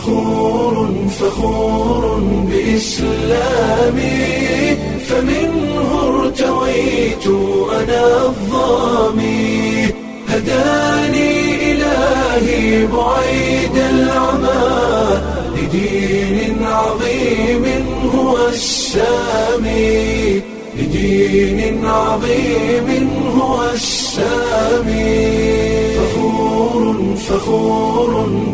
فخور فخور بإسلامي فمنه ارتويت أنا الظامي هداني إلهي بعيد العمى لدين عظيم هو السامي لدين عظيم هو السامي فخور فخور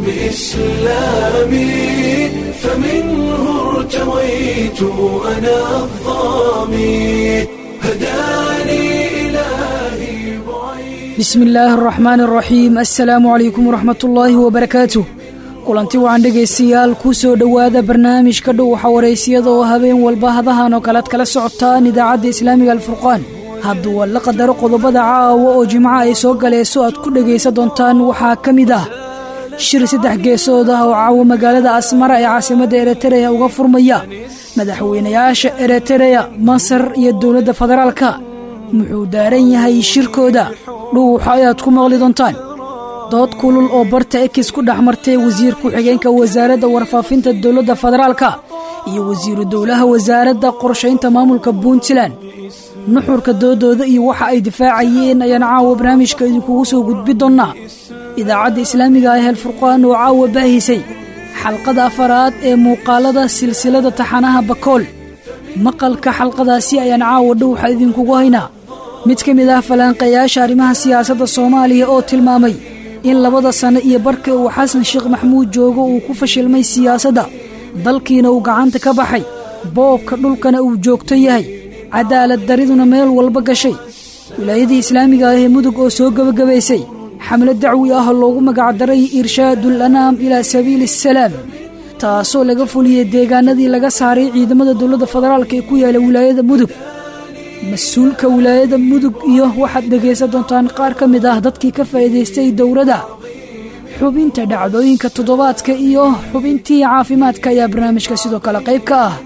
بإسلامي فمنه ارتويت أنا الظامي هداني إلهي بعيد bismi illaahi araxmaani araxiim assalaamu calaykum waraxmatullaahi wabarakaatuh kulanti wacan dhegaystayaal kuu soo dhowaada barnaamijka dhow waxa waraysiyada oo habeen walba hadahan oo kalead kala socotaan idaacadda islaamiga alfurqaan hadduu la qadaro qodobada caawa oo jimco ay soo galeeso aad ku dhegaysan doontaan waxaa ka mid ah shir saddex geesood ah oo caawa magaalada asmara ee caasimadda eretereya uga furmaya madaxweynayaasha eretereya masar iyo dowladda federaalka muxuu daaran yahay shirkooda dhuuxa ayaad ku maqli doontaan dood kulul oo barta ekis ku dhex martay wasiir ku-xigeenka wasaaradda warfaafinta dowladda federaalka iyo wasiiru dowlaha wasaaradda qorshaynta maamulka puntland nuxurka doodooda iyo waxa ay difaacayeen ayaan caawa barnaamijka idinkugu soo gudbi doonnaa idaacadda islaamiga ah helfurqaan oo caawa baahisay xalqada afaraad ee muuqaalada silsilada taxanaha bakool maqalka xalqadaasi ayaan caawa dhowxa idinkugu haynaa mid ka mid ah falanqeeyaasha arrimaha siyaasadda soomaaliya oo tilmaamay in labada sanno iyo barka uu xasan sheekh maxamuud joogo uu ku fashilmay siyaasadda dalkiina uu gacanta ka baxay boobka dhulkana uu joogto yahay cadaalad dariduna meel walba gashay wilaayadii islaamiga ah ee mudug oo soo gebagabaysay xamlo dacwi ah oo loogu magacdaray irshaadul anaam ilaa sabiili asalaam taasoo laga fuliyey deegaanadii laga saaray ciidamada dowladda federaalka ee ku yaala wilaayada mudug mas-uulka wilaayada mudug iyo waxaad dhegaysan doontaan qaar ka mid ah dadkii ka faa'iidaystay dowladda xubinta dhacdooyinka toddobaadka iyo xubintii caafimaadka ayaa barnaamijka sidoo kale qayb ka ah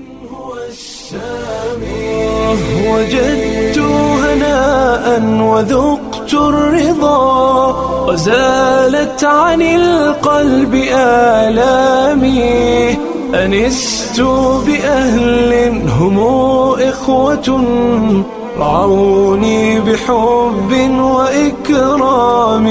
وجدت هناء وذقت الرضا وزالت عن القلب آلامي أنست بأهل هم إخوة رعوني بحب وإكرام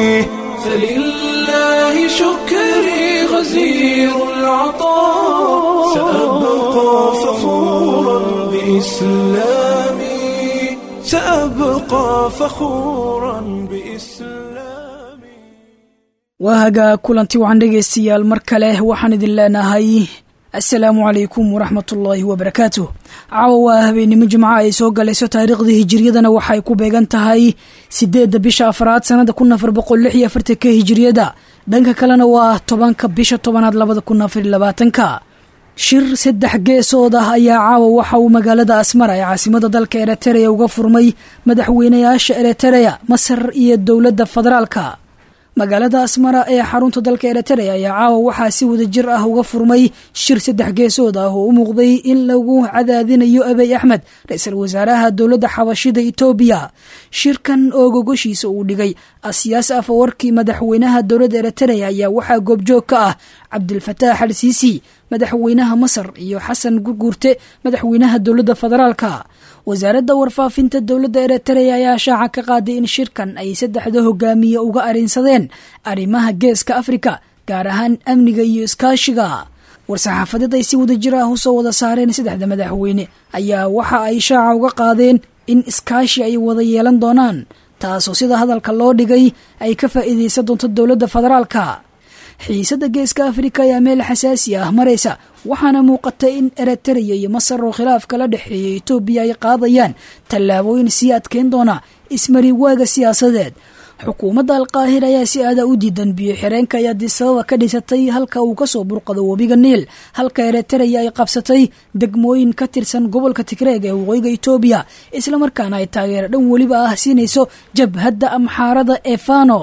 فلله شكري غزير العطاء سأبقى فخورا بإسلامي سأبقى فخورا بإسلامي waa hagaa kulanti wacan dhegaystayaal mar kale waxaan idin leenahay assalaamu calaykum waraxmatullaahi wabarakaatuh caawa waa habeennimo jimco ay soo galayso taariikhdii hijiriyadana waxay ku beegan tahay sideedda bisha afraad sannada kun afar boqol lix iyo afartanka hijiriyada dhanka kalena waa tobanka bisha tobanaad labada kun afar iyo labaatanka shir saddex geesood ah ayaa caawa waxa uu magaalada asmara ee caasimada dalka eretereya uga furmay madaxweynayaasha eretereya masar iyo dowladda federaalka magaalada asmara ee xarunta dalka eretereya ayaa caawa waxaa si wada jir ah uga furmay shir saddex geesood ah oo u muuqday in lagu cadaadinayo abey axmed ra-iisul wasaaraha dowladda xabashida etoobiya shirkan oo gogoshiisa uu dhigay asiyaas afawarkii madaxweynaha dowladda eretereya ayaa waxaa goobjoog ka ah cabdilfataax al siisi madaxweynaha masar iyo xasan gurguurte madaxweynaha dowladda federaalka wasaaradda warfaafinta dowladda eretereya ayaa shaaca ka qaaday in shirkan ay saddexda hogaamiye uga arinsadeen arrimaha geeska afrika gaar ahaan amniga iyo iskaashiga war-saxaafadeed ay si wada jir ah usoo wada saareen saddexda madaxweyne ayaa waxa ay shaaca uga qaadeen in iskaashi ay wada yeelan doonaan taasoo sida hadalka loo dhigay ay ka faa'iidaysan doonto dowladda federaalka xiisadda geeska afrika ayaa meel xasaasi ah maraysa waxaana muuqata in eretereya iyo masar oo khilaaf kala dhexeeya etoobiya ay qaadayaan tallaabooyin sii adkeyn doona ismariwaaga siyaasadeed xukuumadda alqaahir ayaa si aada u diidan biyo xireenka ay adisababa ka dhisatay halka uu kasoo burqado webiga niil halka eretereya ay qabsatay degmooyin ka tirsan gobolka tigreeg ee waqooyiga etoobiya islamarkaana ay taageero dhan weliba ah siinayso jabhadda amxaarada ee fano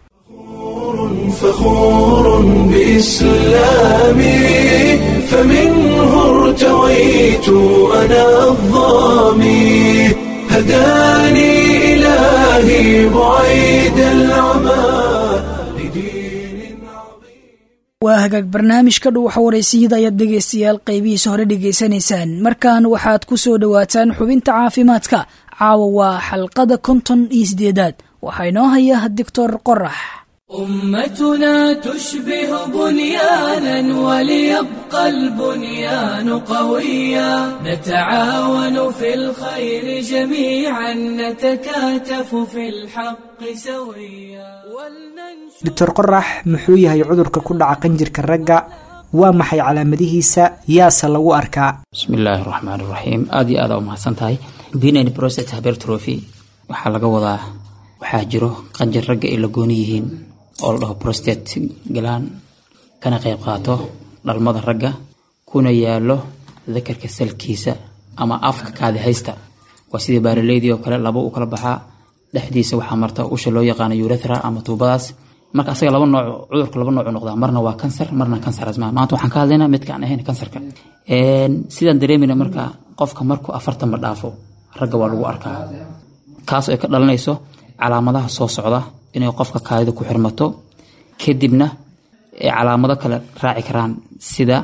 فخور بإسلامي فمنه ارتويت أنا الظامي هداني إلهي بعيد العمى لدين waa hagaag barnaamijka dhuuxa waraysiyada ayaad dhegaystayaal qaybihiisa hore dhegaysanaysaan markan waxaad ku soo dhowaataan xubinta caafimaadka caawa waa xalqada konton iyo sideedaad waxaa inoo haya doctor qorax أمتنا تشبه بنيانا وليبقى البنيان قويا نتعاون في الخير جميعا نتكاتف في الحق سويا ولننشر doctor qorax muxuu yahay cudurka ku dhaca qanjirka ragga waa maxay calaamadihiisa yaase lagu arkaa bismi illaahi raxmaan raxiim aada iyo aada umahadsan tahay benign prostate hypertrophy waxaa laga wadaa waxaa jiro qanjir ragga ay la gooni yihiin oo la dhaho prostate galaan kana qayb qaato dhalmada ragga kuna yaalo dakarka salkiisa ama afka kaadi haysta waa sidii baaraleydii oo kale laba uu kala baxaa dhexdiisa waxaa marta usha loo yaqaano urethra ama tuubadaas marka asaga laba nooc cudurka laba nooc noqdaa marna waa kansar marna kansar asmaa maanta waxaan ka hadlaynaa midkaan ahayn kansarka sidaan dareemayna marka qofka markuu afartan ma dhaafo ragga waa lagu arkaa kaas ay ka dhalanayso calaamadaha soo socda inay qofka kaadida ku xirmato kadibna ay calaamado kale raaci karaan sida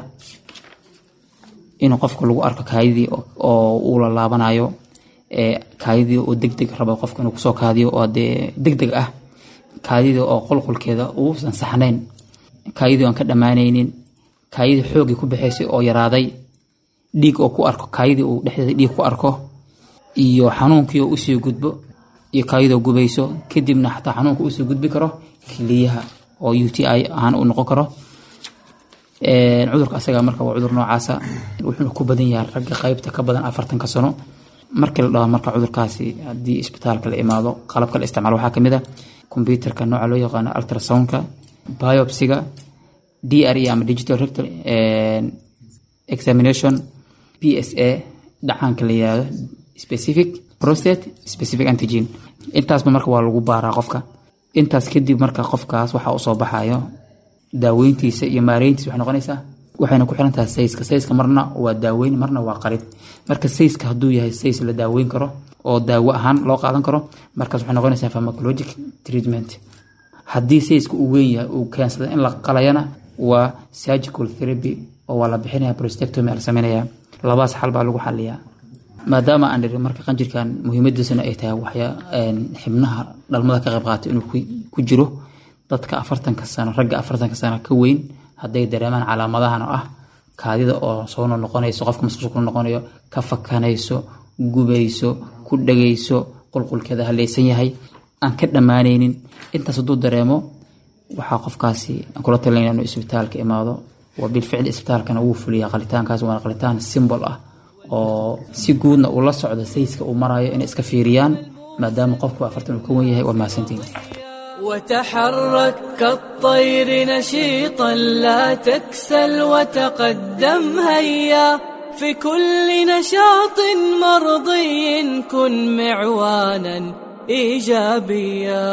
inuu qofka lagu arko kaadidii oo uu la laabanayo kaadidii oo degdeg rabo qofka inuu kusoo kaadiyo oo dee degdeg ah kaadidii oo qulqulkeeda uusan saxnayn kaadidii aan ka dhammaanaynin kaadidii xoogii ku baxaysay oo yaraaday dhiig oo ku arko kaadidii uu dhexdeeda dhiig ku arko iyo xanuunkii oo usii gudbo iyo kaayadoo gubayso kadibna xataa xanuunka usoo gudbi karo kiliyaha oo u t i ahaan uu noqon karo cudurka asaga marka waa cudur noocaasa wuxuuna ku badan yahay ragga qaybta ka badan afartanka sano markii la dhaho marka cudurkaasi haddii isbitaalka la imaado qalabka la isticmaalo waxaa kamid a computerka nooca loo yaqaano ultrasoundka biopsiga d r e ama digital rectal examination p s a dhacaanka la yihahdo specific prostate specific antigen intaasba marka waa lagu baaraa qofka intaas kadib marka qofkaas waxa usoo baxayo daaweyntiisa iyo maareyntiisa waxay noqonaysaa waxayna ku xiran tahay sayska sayska marna waa daaweyn marna waa qarib marka sayska hadduu yahay says la daaweyn karo oo daawo ahaan loo qaadan karo markaas waxay noqonaysaa pharmacologic treatment haddii sayska uu weyn yahay uu keensada in la qalayana waa surgical therapy oo waa la bixinaya prostectomy la sameynaya labaas xal baa lagu xaliyaa maadaama aan dhiri marka qanjirkan muhiimadiisana ay tahay waxya xibnaha dhalmada ka qayb qaata inuu ku jiro dadka afartanka sano ragga afartanka sano ka weyn hadday dareemaan calaamadahan oo ah kaadida oo soo noqonayso qofka masqusha ku noqonayo ka fakanayso gubayso ku dhagayso qulqulkeeda halaysan yahay aan ka dhammaanaynin intaas hadduu dareemo waxaa qofkaasi aan kula talinaya inuu isbitaalka imaado waa bilficli isbitaalkana wuu fuliyaa qalitaankaas waana qalitaan simbol ah oo si guudna uu la socdo sayska uu marayo inay iska fiiriyaan maadaama qofku afartan uu ka wen yahay waa mahadsantiin وتحرك كالطير نشيطا لا تكسل وتقدم هيا في كل نشاط مرضي كن معوانا ايجابيا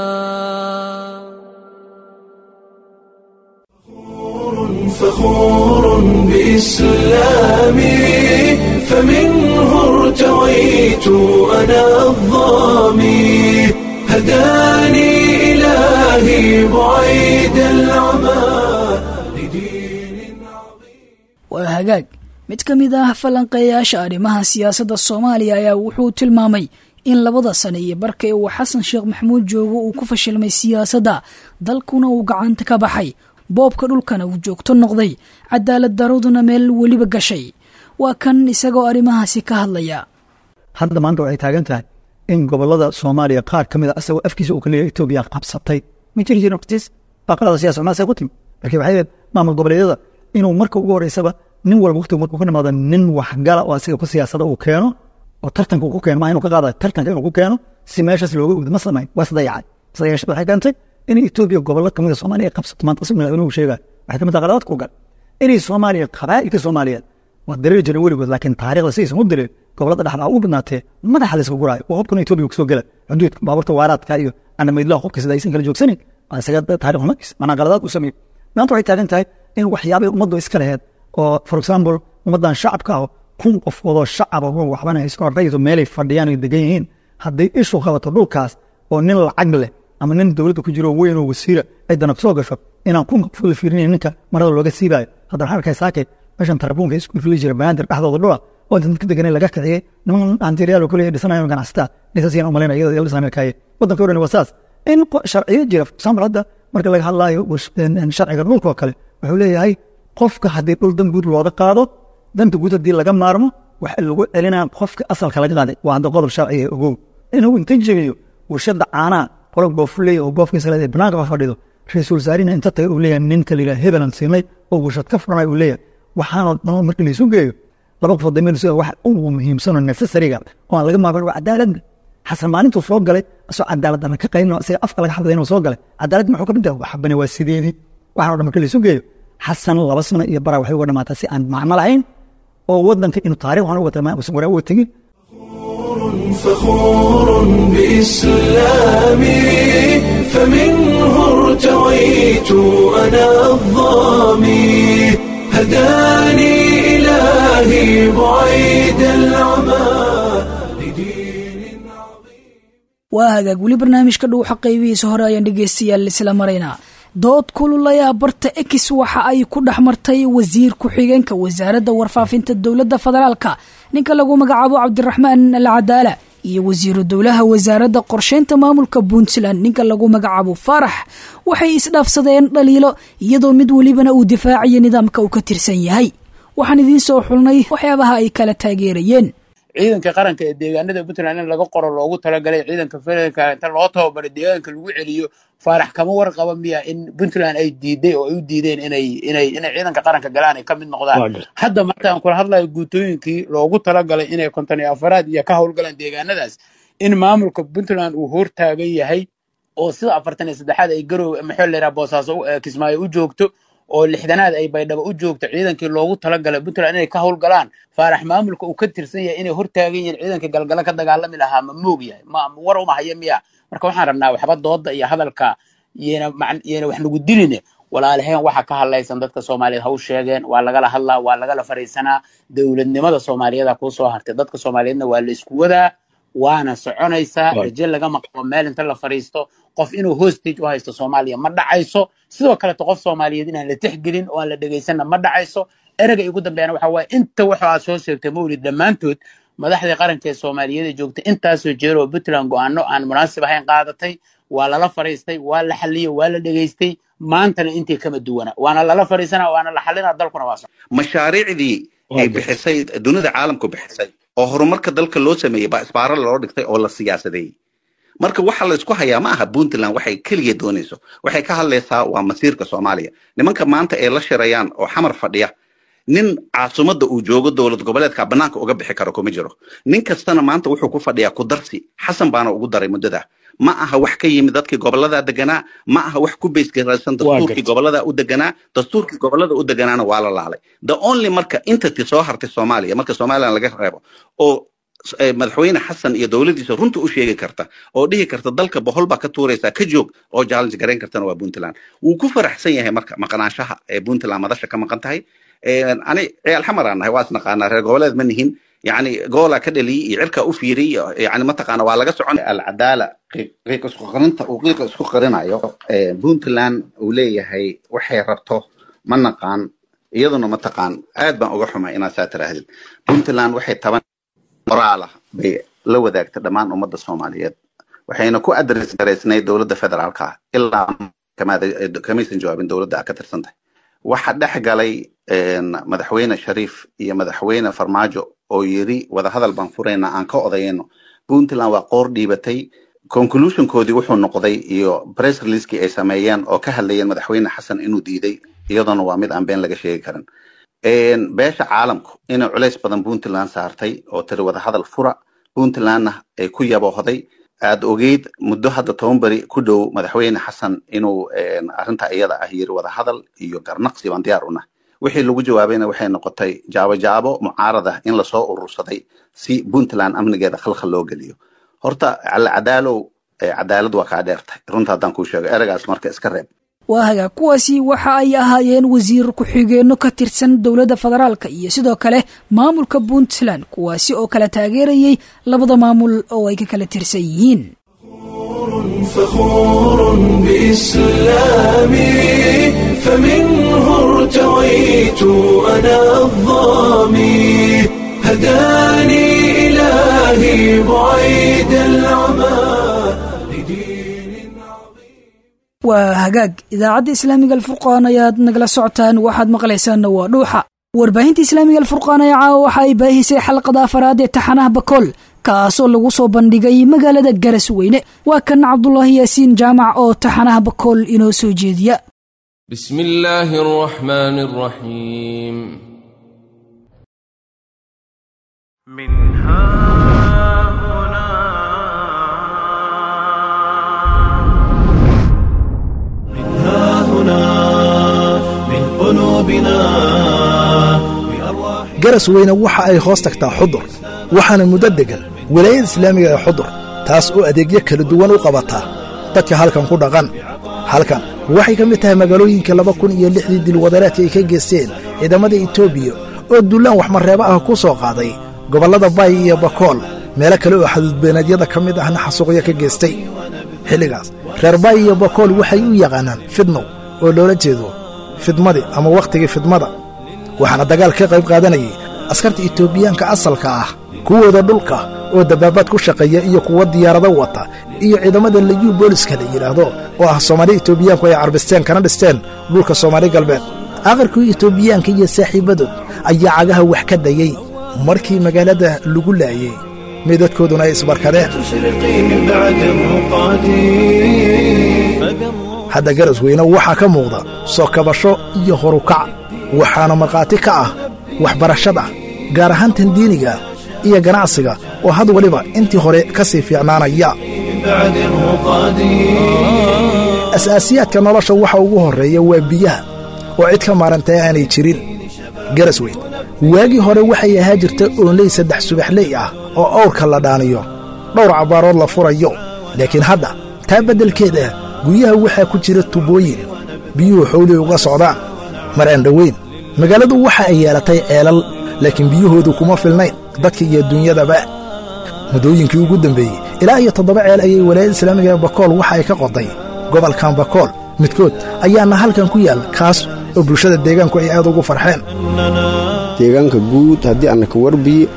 فخور بإسلامي فمنه ارتويت أنا الظامي هداني إلهي بعيد العمى لدين عظيم waa hagaag mid ka mid ah falanqeeyaasha arrimaha siyaasadda soomaaliya ayaa wuxuu tilmaamay in labada sane iyo barkay uu xasan sheekh maxamuud joogo uu ku fashilmay siyaasadda dalkuna uu gacanta ka baxay boobka dhulkana uu joogto noqday cadaalad daraduna meel weliba gashay waa kan isagoo arrimahaasi ka hadlaya hadda maanta waxay taagan tahay in gobolada soomaaliya qaar ka mid a asagoo afkiisa uu ka leeyahay etoobiya qabsatay ma jiri jirin waqtiis baaqalada siyaasa maasay ku timi laakiin waxay ahayd maamul goboleedyada inuu marka ugu horeysaba nin walba waqtigu markuu ka nimaado nin waxgala oo asiga ku siyaasada uu keeno oo tartanka uu ku keeno maa inuu ka qaada tartanka inuu ku keeno si meeshaas looga gudbo ma samayn waa isdayacay isdayashada waxay keentay in etoobiya gobollo kamid a soomaaliya ay qabsato maanta asig madaxweynuhu sheegaya waxay kamid tahay qaladaadka u gal inay soomaaliya qabaa'ilka soomaaliyeed waa dareeri jiray weligood laakiin taariikhda sidaysan u direen gobolada dhexdaa u badnaatee madaxa layska guraayo waa hubkan etoobiya kusoo gela xuduudka baabuurta waaraadka iyo anameydlaha hubka sida aysan kala joogsanin waa isaga taarikh xumadkiis manaa qaladaad u sameeyey maanta waxay taagan tahay in waxyaabay ummaddu iska laheed oo for example ummaddan shacabka ah kun qofoodoo shacaba oo waxbana iska horrayso meelay fadhiyaan ay degan yihiin hadday ishu qabato dhulkaas oo nin lacag leh ama nin dowladda ku jiro weyn oo wasiira ay danab soo gasho inaan ku maqfuuda fiirinay ninka marada looga siibayo hadda waxaan arkay saakay meeshan tarabuunka isku fili jira banaadir dhexdooda dhula oo inta dadka deganay laga kiciyey niman antiryaal oo kaliya dhisanayo ganacsataa nisaas yaan umalayna iyada la dhisanayo kaaye waddanka o dhan waa saas in sharciyo jira for example hadda marka laga hadlaayo sharciga dhulka oo kale wuxuu leeyahay qofka haddii dhul dan guud looga qaado danta guud haddii laga maarmo waxa lagu celinaa qofka asalka laga qaaday waa hadda qodob sharciga ogow inuu inta jebiyo warshada caanaha qolo goofuley oo goofkiisa leedahay banaanka ka fadhido ra-iisul wasaarina inta taga uu leeyahay ninka la yidhaha hebelan siinay oo warshad ka furanay uu leeyahay waxaana dhan marka laysu geeyo laba qofood dameel sida wax ugu muhiimsanoo necessariga oo aan laga maaban waa cadaaladda xasan maalintuu soo galay asoo cadaalad dana ka qaylin isaga afka laga xaday inuu soo galay cadaalad muxuu ka mid yahay waxbane waa sideedii waxaan o dhan marka laysu geeyo xasan laba sano iyo bara waxay uga dhamaataa si aan macno lahayn oo wadanka inuu taarikh waxaan uga tilmaamay usan waraa uga tegin فخور بإسلامي فمنه ارتويت أنا الظامي هداني إلهي بعيد العمى لدين عظيم waa hagaag weli barnaamijka dhow xaqaybihiisa hore ayaan dhegaystayaal isla maraynaa dood kululayaa barta ex waxa ay ku dhex martay wasiir ku-xigeenka wasaaradda warfaafinta dowladda federaalka ninka lagu magacaabo cabdiraxmaan al cadaala iyo wasiiru dowlaha wasaaradda qorsheynta maamulka puntland ninka lagu magacaabo faarax waxay isdhaafsadeen dhaliilo iyadoo mid welibana uu difaacayo nidaamka uu ka tirsan yahay waxaan idiin soo xulnay waxyaabaha ay kala taageerayeen ciidanka qaranka ee deegaanada puntland in laga qoro loogu talagalay ciidanka federaalka inta loo tababaro deegaanka lagu celiyo faarax kama warqaba miya in puntland ay diiday oo ay u diideen inay inay inay ciidanka qaranka galaan ay ka mid noqdaan hadda marka aan kula hadlayo guutooyinkii loogu talagalay inay konton iyo afaraad iyo ka howlgalaan deegaanadaas in maamulka puntland uu hortaagan yahay oo sida afartan iyo saddexaad ay garow maxaa la yidhaha boosaaso kismaayo u joogto oo lixdanaad ay baydhabo u joogto ciidankii loogu talagalay puntland inay ka howlgalaan faarax maamulka uu ka tirsan yahay inay hortaagan yihiin ciidanka galgala ka dagaalami lahaa ma moog yahay ma war uma haya miya marka waxaan rabnaa waxba dooda iyo hadalka yena yena wax nagu diline walaalaheen waxa ka hadlaysan dadka soomaaliyeed ha u sheegeen waa lagala hadlaa waa lagala fariisanaa dowladnimada soomaaliyada kuu soo hartay dadka soomaaliyeedna waa la isku wadaa waana soconaysaa raje lagama qabo meel inta la fariisto qof inuu hostage u haysto soomaaliya ma dhacayso sidoo kaleto qof soomaaliyeed inaan la tixgelin oo aan la dhegaysanna ma dhacayso ereyga igu dambeeyana waxa waaye inta waxa aad soo sheegtay mawlid dhammaantood madaxdii qaranka ee soomaaliyeed ee joogtay intaasoo jeer oo puntland go-aano aan munaasib ahayn qaadatay waa lala fariistay waa la xaliyey waa la dhegaystay maantana intii kama duwana waana lala fariisana waana la xalina dalkuna waa mashaariicdii ay bixisay dunida caalamku bixisay oo horumarka dalka loo sameeyey baa isbaaro loo dhigtay oo la siyaasadeeyey marka waxa la isku hayaa ma aha puntland waxay keliya doonayso waxay ka hadlaysaa waa masiirka soomaaliya nimanka maanta ay la shirayaan oo xamar fadhiya nin caasimadda uu joogo dowlad goboleedka bannaanka uga bixi karo kuma jiro nin kastana maanta wuxuu ku fadhiyaa ku darsi xasan baana ugu daray muddada ma aha wax ka yimid dadkii gobolada deganaa ma aha wax ku baysgaraysan dastuurkii gobolada u deganaa dastuurkii gobolada u deganaana waa la laalay the only marka entity soo hartay soomaaliya marka somaliland laga reebo oo madaxweyne xasan iyo dowladiisa runta u sheegi karta oo dhihi karta dalka bohol baa ka tuuraysaa ka joog oo challenge garayn kartana waa puntland wuu ku faraxsan yahay marka maqnaanshaha ee puntland madasha ka maqan tahay ani ciyaal xamar aan nahay waa isnaqaanaa reer goboleed ma nihin yani goolaa ka dhaliyey iyo cirkaa u fiiriy yani mataqaana waa laga socon alcadaala qiiq isku qarinta uu qiiqa isku qarinayo puntland uu leeyahay waxay rabto ma naqaan iyaduna mataqaan aad baan uga xumay inaad saa tiraahdid puntland waxay taban qoraalah bay la wadaagtay dhammaan ummadda soomaaliyeed waxayna ku adres garaysnayd dowladda federaalka ah ilaa kamaysan jawaabin dowladda ka tirsan tahay waxa dhex galay madaxweyne shariif iyo madaxweyne farmaajo oo yiri wadahadal baan furaynaa aan ka odayayno puntland waa qoor dhiibatay conclusionkoodii wuxuu noqday iyo press releasekii ay sameeyeen oo ka hadlayeen madaxweyne xasan inuu diiday iyaduna waa mid aan been laga sheegi karin beesha caalamku inay culays badan puntland saartay oo tiri wadahadal fura puntlandna ay ku yaboohday aad ogeyd muddo hadda toban beri ku dhow madaxweyne xasan inuu arrinta iyada ah yiri wadahadal iyo garnaqsi baan diyaar u nahay wixii lagu jawaabayna waxay noqotay jaabo jaabo mucaarada in lasoo urursaday si puntland amnigeeda khalkhal loo geliyo horta cadaalow cadaalad waa kaa dheertay runta haddaan kuu sheego eragaas marka iska reeb waa hagaa kuwaasi waxa ay ahaayeen wasiir ku-xigeenno ka tirsan dowladda federaalka iyo sidoo kale maamulka puntland kuwaasi oo kala taageerayay labada maamul oo ay ka kala tirsan yihiin فخور بإسلامي فمنه ارتويت أنا الظامي هداني إلهي بعيد العمى لدين عظيم waa hagaag idaacadda islaamiga alfurqaan ayaad nagala socotaan waxaad maqlaysaanna waa dhuuxa warbaahinta islaamiga alfurqaan ayaa caawa waxa ay baahisay xalqada afaraad ee taxanaha bakool kaasoo lagu soo bandhigay magaalada garas weyne waa kan cabdulaahi yaasiin jaamac oo taxanaha bakool inoo soo jeediya بسم الله الرحمن الرحيم من هنا من هنا من قلوبنا بأرواح garas weyne waxa ay hoos tagtaa xudur waxaana muddo degan wilaayada islaamiga ee xudur taas oo adeegyo kala duwan u qabataa dadka halkan ku dhaqan halkan waxay ka mid tahay magaalooyinka laba kun iyo lixdii dilwadareedka ay ka geysteen ciidamada etoobiya oo dullaan waxmareebo ah ku soo qaaday gobollada baay iyo bakool meelo kale oo xaduudbeenadyada ka mid ahna xasuuqyo ka geystay xilligaas reer baay iyo bakool waxay u yaqaanaan fidnow oo loola jeedo fidmadii ama wakhtigii fidmada waxaana dagaal ka qayb qaadanayay askarta etoobiyaanka asalka ah kuwooda dhulka oo dabaabaad ku shaqeeya iyo kuwo diyaarado wata iyo ciidamada liyuu booliska la yidhaahdo oo ah soomaali etoobiyaanku ay carbisteen kana dhisteen dhulka soomaali galbeed aqarkii etoobiyaanka iyo saaxiibadood ayaa cagaha wax ka dayey markii magaalada lagu laayey meydadkooduna ay isbarkadeen تشرقي من بعد الرقاد فقر hadda garas weyne waxaa ka muuqda soo kabasho iyo horukac waxaana markhaati ka ah waxbarashada gaar ahaan tan diiniga iyo ganacsiga oo had waliba intii hore ka sii fiicnaanaya من بعد الرقاد asaasiyaadka nolosha waxa ugu horreeya waa biyaha oo cid ka maarantay aanay jirin garas weyn waagii hore waxay ahaa jirta oonley saddex subaxley ah oo awrka la dhaaniyo dhowr cabbaarood la furayo laakiin hadda taa beddelkeeda guryaha waxaa ku jira tubooyin biyuhu xowlay uga socdaan mar aan dhoweyn magaaladu waxa ay yeelatay ceelal laakiin biyahoodu kuma filnayn dadka iyo dunyadaba muddooyinkii ugu dambeeyey ilaa iyo toddoba ceel ayay walaayada islaamiga ee bakool waxa ay ka qoday gobolkan bakool midkood ayaana halkan ku yaal kaas oo bulshada deegaanku ay aad ugu farxeen deegaanka guud haddii annaka warbiye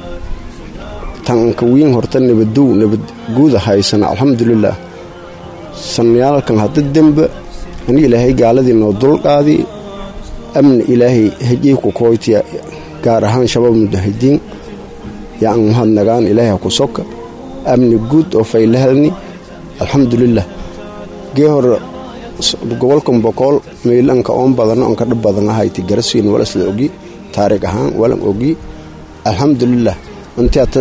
tanka wiin horta nabadow nabad guuda haysana alxamdulilaah sannayaalkan hadda dembe ani ilaahay gaaladii noo dulqaadi amni ilaahay hejay ku kooytiya gaar ahaan shabaab mudahidiin yaan mahadnagaan ilaahay ha ku soka amni guud oo faylahalni alxamdulilah gee hore gobolkan bokool meelanka oon badano onka dhab badan ahayti garaswiin walasla ogi taarig ahaan walan ogi alxamdulilah intii ata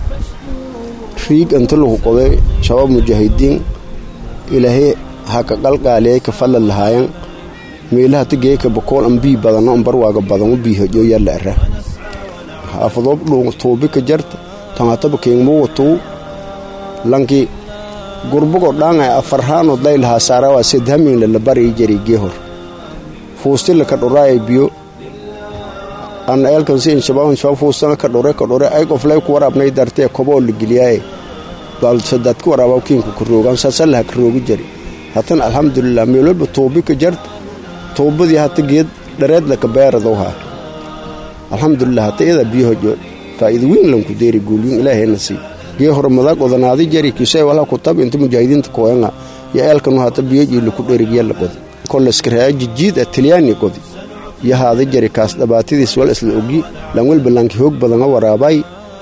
riig inta lagu qoday shabaab mujaahidiin ilaahay ha ka qalqaaliyay ka falla lahaayan meelaha tageeka bokool an bii badano on barwaaga badano biihojo yalla ara haafadoob dhuu tuubi ka jarta tangataba keengmuwa tuu lanki gurbugo dhaangay afarhaanod laylahaa saarawa sedhaminla la barii jari geehor fuustila ka dhuraaya biyo ana eelkansi inshabaabn shabab fuustana ka dhure ka dhure ay qoflay ku waraabnay dartee koboo la geliyaaye bal sadaad ku waraabaa kiinku ka roogaan saasalaha ka roogi jari hatan alxamdulilah meelwalba tuubi ka jarta tuubadii hata geed dhareedla ka beeradowhaa alxamdulilah hata iyadaa biyohojo faa'iida weyn lanku deeri guulyin ilaahayna sii gee hore madaag odanaadi jari kisay wala ku tab inta mujaahidiinta koyanga ya eelkanu hata biyoji laku dherigya la godi koleskaraya jijiid a tilyaani godi ya haada jari kaas dhabaatadiis wal isla ogi lan welba lanki hoog badanga waraabay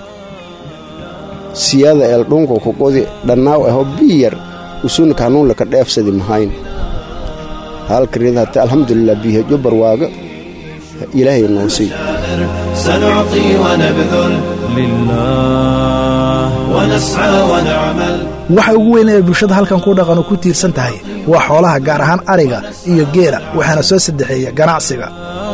siyaada eel dhunka ku qodi dhannaaw aho biyar usunka hanuun laka dheefsadi mahayn halkareed hata alxamdulilah biyojo barwaaga ilaahay noo sii سنعطي ونبذل لله ونسعى ونعمل waxa ugu weyn ee bulshada halkan ku dhaqan oo ku tiirsan tahay waa xoolaha gaar ahaan ariga iyo geela waxaana soo saddexeeya ganacsiga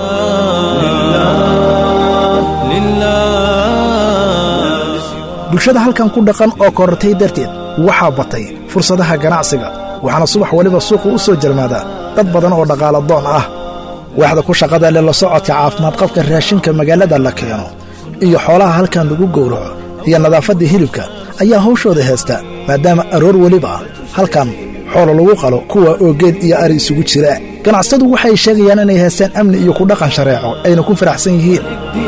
bulshada halkan ku dhaqan oo korortay darteed waxaa batay fursadaha ganacsiga waxaana subax waliba suuqu u soo jarmaadaa dad badan oo dhaqaala doon ah waaxda ku shaqada leh la socodka caafimaad qabka raashinka magaalada la keeno iyo xoolaha halkan lagu gowraco iyo nadaafadda hilibka ayaa hawshooda heesta maadaama aroor weliba halkan xoolo lagu qalo kuwa oo geed iyo ari isugu jira ganacsatadu waxay sheegayaan inay haystaan amni iyo ku dhaqan shareeco ayna ku faraxsan yihiin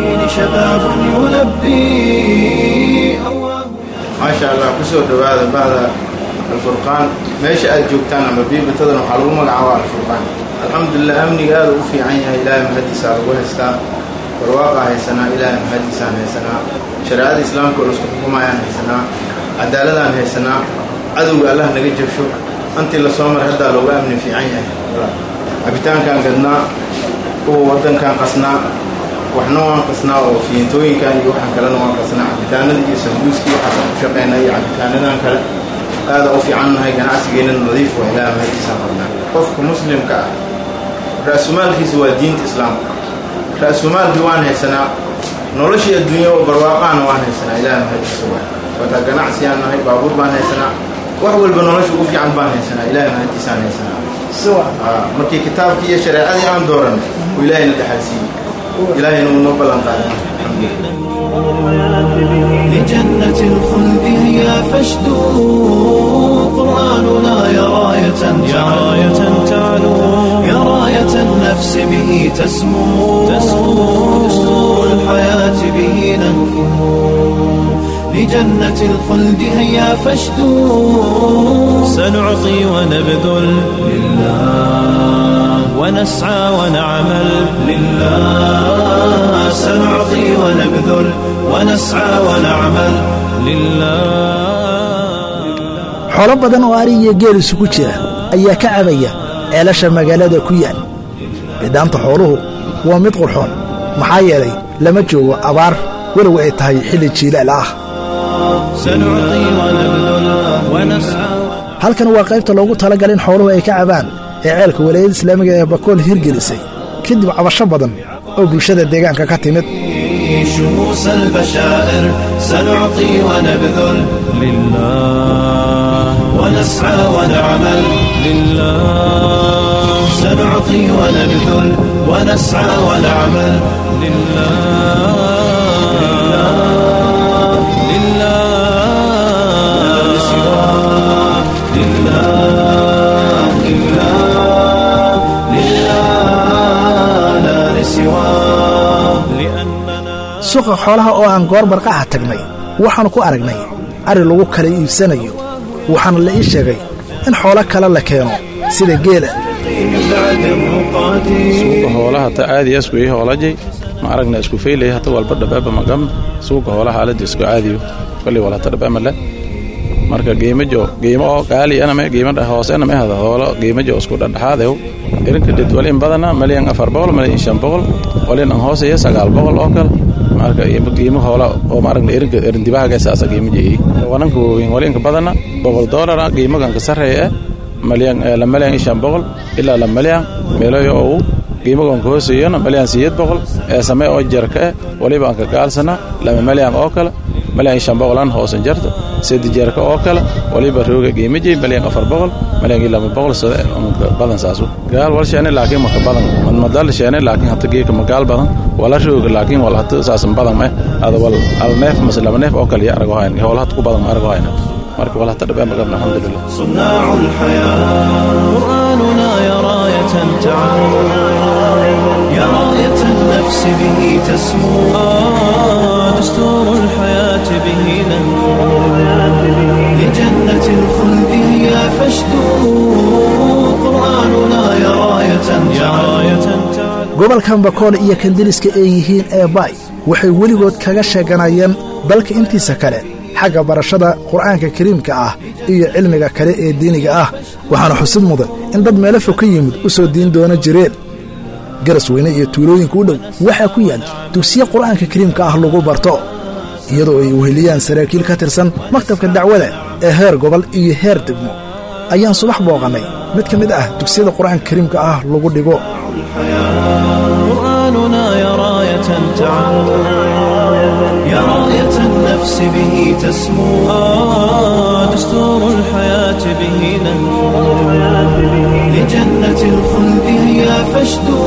maasha allah ku soo dhowaada bahda alfurqaan meesha aad joogtaan ama biibatadan waxaa lagu magacaaba alfurqaan alxamdulilah amniga aada u fiican yahay ilaahay mahadiisaa lagu haystaa barwaaqaa haysanaa ilaahay mahadiisaan haysanaa shareecada islaamka oo laisku xukumayaan haysanaa cadaaladaan haysanaa cadowga allah naga jabsho antii lasoo mar haddaa looga amni fiican yahay cabitaankaan gadnaa kuwa waddankaan qasnaa waxna waan qasnaa oo fiintooyinkan iyo waxaan kalena waan qasnaa cabitaanada iyo sambuuskii waxaasaan ku shaqaynaa iyo cabitaanadan kale aada u fiicannahay ganacsigeena nadiif waa ilaaha mahadiisaan qabnaa qofka muslimka ah ra-sumaalkiisa waa diinta islaamka ra-sumaalkii waan haysanaa noloshii adduunya oo barwaaqaana waan haysanaa ilaaha mahadiisa waa wataa ganacsiyaan nahay baabuur baan haysanaa wax walba nolosha ugu fiican baan haysanaa ilaahay mahadiisaan haysanaa markii kitaabkii iyo shareecadii aan dooranay uu ilaahayna dhaxalsiiyey ilaahayna uu noo ballan qaaday لجنة الخلد هيا فاشدوا قرآننا يا راية يا راية تعلو يا راية النفس به تسمو تسمو دستور الحياة به نهفو لجنة الخلد هيا فاشدوا سنعطي ونبذل لله ونسعى ونعمل لله سنعطي ونبذل ونسعى ونعمل لله xoolo badan oo ari iyo geel isugu jira ayaa ka cabaya ceelasha magaalada ku yaal bidhaanta xooluhu waa mid qurxoon maxaa yeelay lama joogo abaar walow ay tahay xilli jiilaal ah سنعطي ونبذل ونسعى halkan waa qaybta loogu talagalay in xooluhu ay ka cabaan ee ceelka walaayada islaamiga ee bakool hirgelisay kadib cabasho badan oo bulshada deegaanka ka timid شموس البشائر سنعطي ونبذل لله ونسعى ونعمل لله سنعطي ونبذل ونسعى ونعمل لله لله لا سواه لله لله لله لا لسواه لأننا suuqa xoolaha oo aan goor barqaxa tagnay waxaannu ku aragnay ari lagu kala iibsanayo waxaana la ii sheegay in xoolo kale la keeno sida geela من بعد الرقاد suuqa hoolaha ta aadi asku ii hoolajay ma aragna isku feylay hata walba dhabaaba magam suuqa hoolaha alada isku caadiyo kolli wal hata dhabaama le marka qiimajo qiimo oo qaali aname qiimo dha hoose aname hada hoolo qiimajo isku dhadhaxaadew irinka dhid walin badana malyan afar boqol malyan shan boqol walin an hooseeya sagaal boqol oo kale marka qiimo hoola oo ma aragna irinka irindibahaga saasa qiimo jeeyey wananka waaweyn walinka badana boqol doolara qiimagan ka sarreeya malyan la malyan shan boqol ilaa la malyan meeloyo oo qiimagoonka hooseeyana malyan siyeed boqol ee same oo jarka eh waliba aan ka gaalsana lama malyan oo kale malyan shan boqolan hoosan jarta sedi jarka oo kale waliba rooga qiimajey malyan afar boqol malyan lama boqol sida unka badan saasu gaal wal sheene laakiin maka badan madmadal sheene laakiin hata geeka magaal badan wala rooga laakiin wal hata saasan badan meh ada wal al neef mase laba neef oo kale ya arago hayn hoola hata ku badan ma arago hayna marka wal hata dhabaa magabna alxamdulilah صناع الحياة قرآننا يا راية تعلو يا راية النفس به تسمو آه دستور الحياة به ننفو لجنة الخلد هي فاشدو قرآننا يا راية يا راية تعلو gobolkan bakool iyo kandiriska ay yihiin ee baay waxay weligood kaga sheeganayeen dalka intiisa kale xagga barashada qur'aanka kariimka ah iyo cilmiga kale ee diiniga ah waxaana xusid mudan in dad meelo fog ka yimid u soo diin doona jireen garas weyne iyo tuulooyinka u dhow waxaa ku yaal dugsiye qur'aanka kariimka ah lagu barto iyadoo ay weheliyaan saraakiil ka tirsan maktabka dacwada ee heer gobol iyo heer degmo ayaan subax booqannay mid ka mid ah dugsiyada qur'aanka kariimka ah lagu dhigo قرآننا يا راية تعلو يا راية النفس به تسمو آه دستور الحياة به ننفو لجنة الخلد هي فاشدو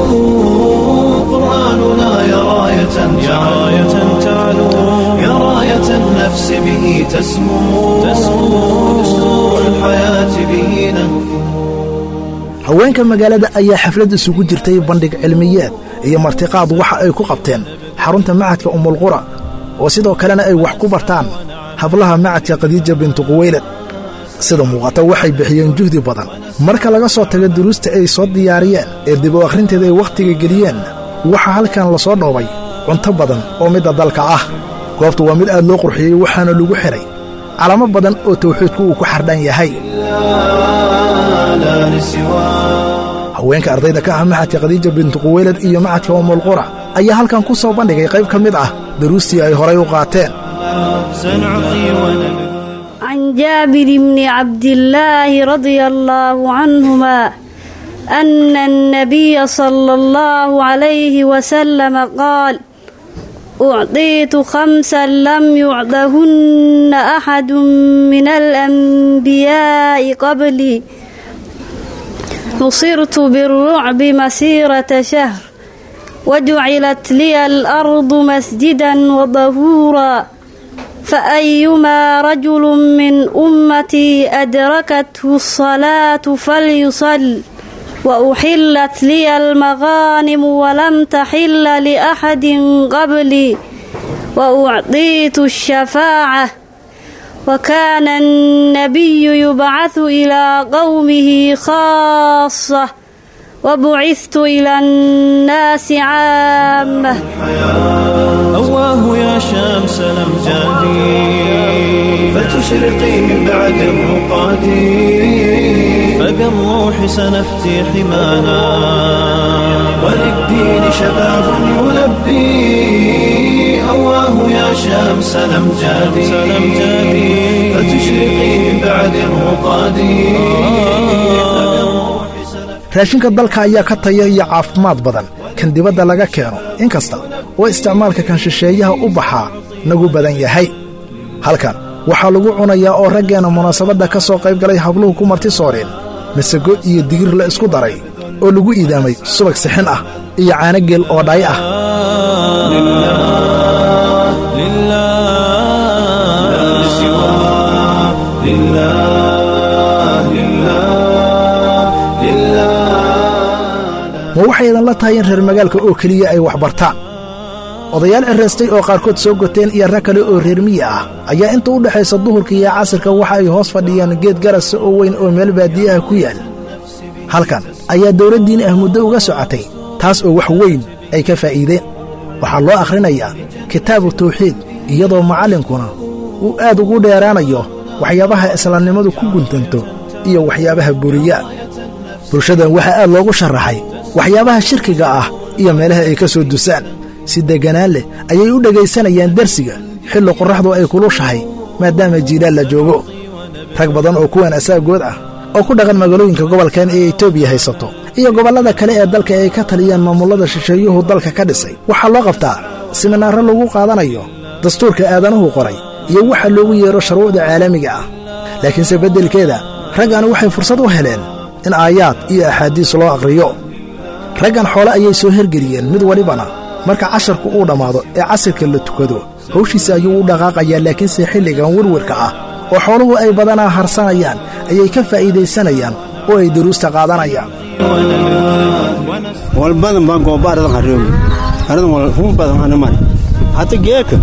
قرآننا يا راية يا راية تعلو يا راية النفس النفس به تسمو تسمو دستور الحياة به نهفو haweenka magaalada ayaa xaflad isugu jirtay bandhig cilmiyeed iyo martiqaad waxa ay ku qabteen xarunta macadka umulqura oo sidoo kalena ay wax ku bartaan hablaha macadka khadiija bintu quweylad sida muuqata waxay bixiyeen juhdi badan marka laga soo tago duruusta ay soo diyaariyeen ee dib u akhrinteeda ay wakhtiga geliyeen waxaa halkan la soo dhoobay cunto badan oo midda dalka ah goobtu waa mid aad loo qurxiyey waxaana lagu xidhay calamo badan oo tawxiidku uu ku xardhan yahay haweenka ardayda ka ah maxadka khadiija bintu quweylad iyo macadka umulqura ayaa halkan ku soo bandhigay qayb ka mid ah daruustii ay horay u qaateen عن جابر بن عبد الله رضي الله عنهما أن النبي صلى الله عليه وسلم قال أعطيت خمسا لم يعطهن أحد من الأنبياء قبلي نصرت بالرعب مسيرة شهر وجعلت لي الأرض مسجدا وظهورا فأيما رجل من أمتي أدركته الصلاة فليصل وأحلت لي المغانم ولم تحل لأحد قبلي وأعطيت الشفاعة وكان النبي يبعث إلى قومه خاصة وبعثت إلى الناس عامة أواه يا شمس الأمجاد فتشرقي من بعد الرقاد فبالروح سنفتي حمانا وللدين شباب يلبي أواه يا شمس الأمجاد فتشرقي من بعد الرقاد raashinka dalka ayaa ka taya iyo caafimaad badan kan dibadda laga keeno inkasta oo isticmaalka kan shisheeyaha u baxaa nagu badan yahay halkan waxaa lagu cunayaa oo raggeenna munaasabadda ka soo qayb galay habluhu ku marti sooreen masago iyo digir la isku daray oo lagu iidaamay subag sixin ah iyo caanogeel oo dhay ah ma waxay idinla tahay in reer magaalka oo keliya ay wax bartaan odayaal ciraystay oo qaarkood soo goteen iyo rag kale oo reer miyi ah ayaa inta u dhexaysa duhurka iyo casirka waxa ay hoos fadhiyaan geed garasa oo weyn oo meel baadiyaha ku yaal halkan ayaa dawladdiin ah muddo uga socotay taas oo wax weyn ay ka faa'iideen waxaa loo akhrinayaa kitaabu tawxiid iyadoo macallinkuna uu aad ugu dheeraanayo waxyaabaha islaamnimadu ku guntanto iyo waxyaabaha buriya bulshadan waxaa aad loogu sharaxay waxyaabaha shirkiga ah iyo meelaha ay ka soo dusaan si degganaan leh ayay u dhegaysanayaan darsiga xilli qorraxdu ay kulushahay maadaama jiilaal la joogo rag badan oo kuwan asaagood ah oo ku dhaqan magaalooyinka gobolkan ee etoobiya haysato iyo gobollada kale ee dalka ay ka taliyaan maamullada shisheeyuhu dalka ka dhisay waxaa loo qabtaa siminaarro lagu qaadanayo dastuurka aadanuhu qoray iyo waxa loogu yeedho shuruucda caalamiga ah laakiinse beddelkeeda raggan waxay fursad u heleen in aayaad iyo axaadiis loo aqhriyo raggan xoole ayay soo hergeliyeen mid walibana marka casharku uu dhammaado ee casirka la tukado hawshiisa ayuu u dhaqaaqayaa laakiinse xilligan werwerka ah oo xooluhu ay badanaa harsanayaan ayay ka faa'iidaysanayaan oo ay daruusta qaadanayaan walbadan baan gooba aradan haroomi aradan wal run badan hana mari hata geeka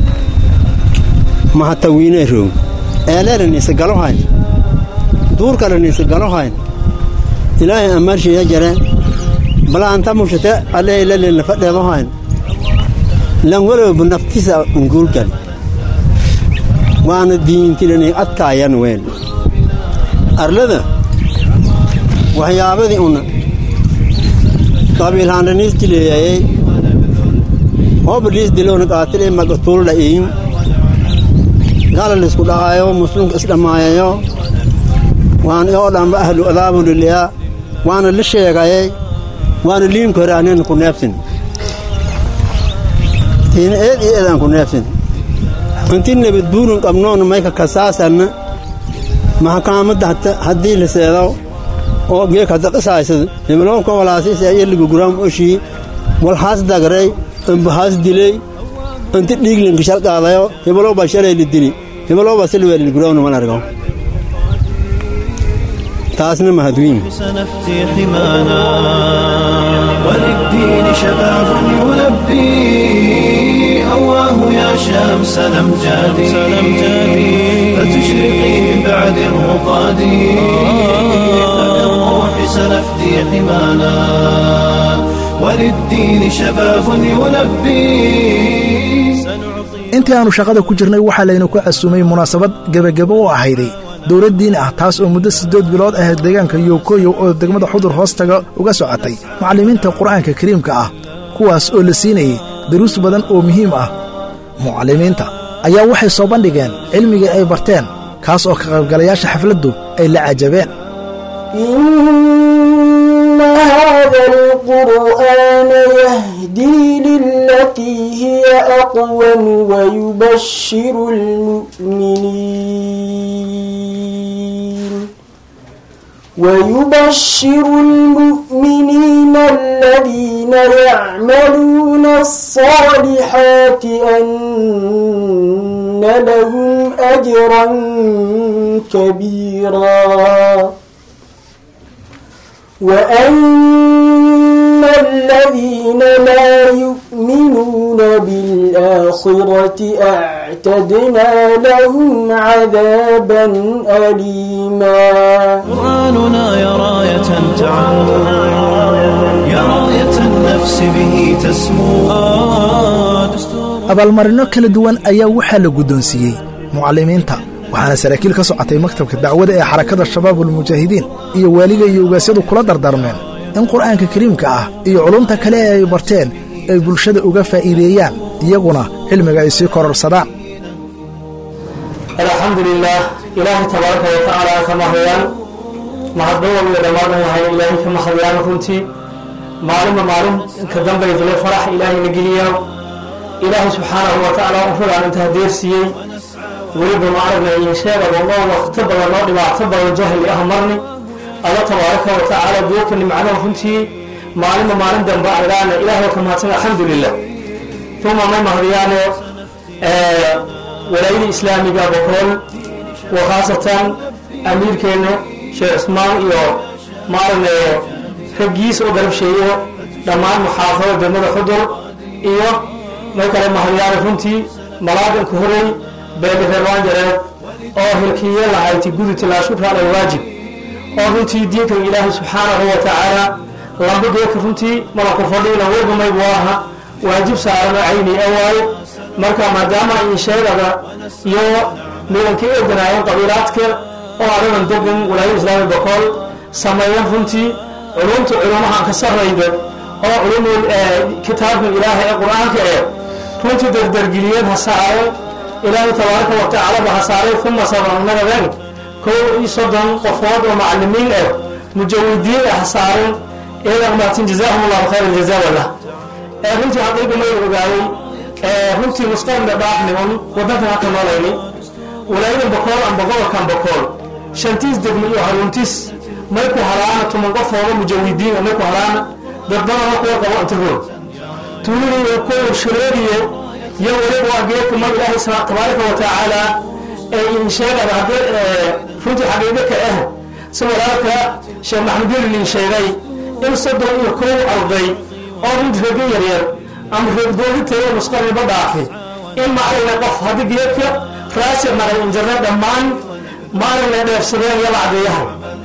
ma hata wiine room eeleeranisa galohayn duurkaranisa galohayn ilaahay amaarshiya jare bala anta mushate alle ilale fadheedohayn lan walowba naftisa unguulkan waana diintilanay adkaayan ween arlada waxyaabadii una qabiilhaandhaniis dileeyayey hooba liis dilowna qaatile magatuulda iin gala lisku dhaqaayo muslimka isdhammaayayo waan oo dhanba ahlu adaabuliliyaa waana la sheegayay waana liimka hore anena ku neebsin tiina eed iyo eedaan ku neebsin inti nabad buurin qabnoona mayka kasaasanna maxkaamadda haddii la seedo oo geek hadda qisaysad nimanka walaasiisa iyo liguguraam oshii walhaas dagray ambahaas dilay inti dhiiglinka shal qaadayo hebelo baa shalay la dili hebelo baa silweelil gurowna man argo taasna mahadwiin سنفتي حمانا وللدين شباب يلبي أواه يا شمس الأمجاد فتشرقي من بعد الرقاد فبالروح سنفدي حمانا وللدين شباب يلبي intii aanu shaqada ku jirnay waxaa laynu ku casuumay munaasabad gebagebo u ahayday dowlad diin ah taas oo muddo siddeed bilood ahayd deegaanka yokoyow oo degmada xudur hoostaga uga socotay macallimiinta qur'aanka kariimka ah kuwaas oo la siinayey daruus badan oo muhiim ah mucallimiinta ayaa waxay soo bandhigeen cilmigii ay barteen kaas oo ka qaybgalayaasha xafladdu ay la cajabeen إن هذا القرآن يهدي للتي هي أقوم ويبشر المؤمنين ويبشر المؤمنين الذين يعملون الصالحات أن لهم أجرا كبيرا وأن الذين لا يؤمنون بالآخرة أعتدنا لهم عذابا أليما قرآننا يا راية تعم يا راية النفس به تسمو abaalmarinno kala duwan ayaa waxaa la guddoonsiiyey mucallimiinta waxaana saraakiil ka socotay maktabka dacwada ee xarakada shabaabulmujaahidiin iyo waaliga iyo ugaasyadu kula dardarmeen in qur'aanka kariimka ah iyo culumta kale ee ay barteen ay bulshada uga faa'iideeyaan iyaguna cilmiga ay sii kororsadaan alxamdu lilaah ilaahay tabaaraka wa tacaala ka mahadayaan mahadnawal iyo dhammaadan yahay ilaahay ka mahadayaan runtii maalinba maalin ka dambaydule farax ilaahayna geliyaa ilaahay subxaanahu wa tacaala ufugaan inta hadeersiiyey weliba ma aragna iyo sheegaba noo waqto badan noo dhibaato badan jahli ah marni alla tabaaraka wa tacaala geedka nimcada runtii maalinba maalin dambe argaana ilaahay ka mahadsan alxamdulilah uma may mahadiyaane walaayada islaamiga bokool wa khaasatan amiirkeena sheekh cusmaan iyo maaragna raggiisa oo garabsheeyo dhammaan muxaafada degmada xudur iyo may kale mahadiyaane runtii malaaganka horey beelireerwaan jareed oo hilkiye lahayti gudubta laa shukra ala waajib oo runtii diinkan ilaahay subxaanahu wa tacaala lamba geedka runtii malanku fadhiina weybamay buu aha waajib saarano cayni a waaye marka maadaama in sheegada iyo midanka eeganaayeen qabiilaadka oo adadan degan walaayada islaami bokool sameeyan runtii culumta culumahan ka sarrayda oo culumul kitaabkan ilaahay ee qur-aanka ee runtii dardargeliyeen ha saareen ilaahay tabaaraka wa tacaala ba ha saaray uma sabannagadeen kow iyo soddon qofood oo macalimiin ah mujawidiin ah ha saareen iyadan maatin jazaahum allahu khayr aljazaa walah ee runtii xaqiiqa may ogaayey ee runtii musqarna dhaafniman wadankan haka noolayni walaayadan bokool amba gobolkan bokool shantiis degmo iyo haruntis may ku halaana tuman qofooda mujawidiin may ku halaana dadbadana kuwa qabo intagood tuulini iyo kuwa shureeriye iyo weliba waa geedka mag ilaahay tabaaraka wa tacaala ee in sheegada haddii runtii xaqiiqo ka ah si walaalka sheekh maxamed yelilin sheegay in soddon iyo kow arday oo runtii rego yaryar ama reegdooditeeda musqarniba dhaafi in maaragna qof haddii geedka raasi naqay injarneed dhammaan maaragna dheefsadeen iyo lacdeeyaha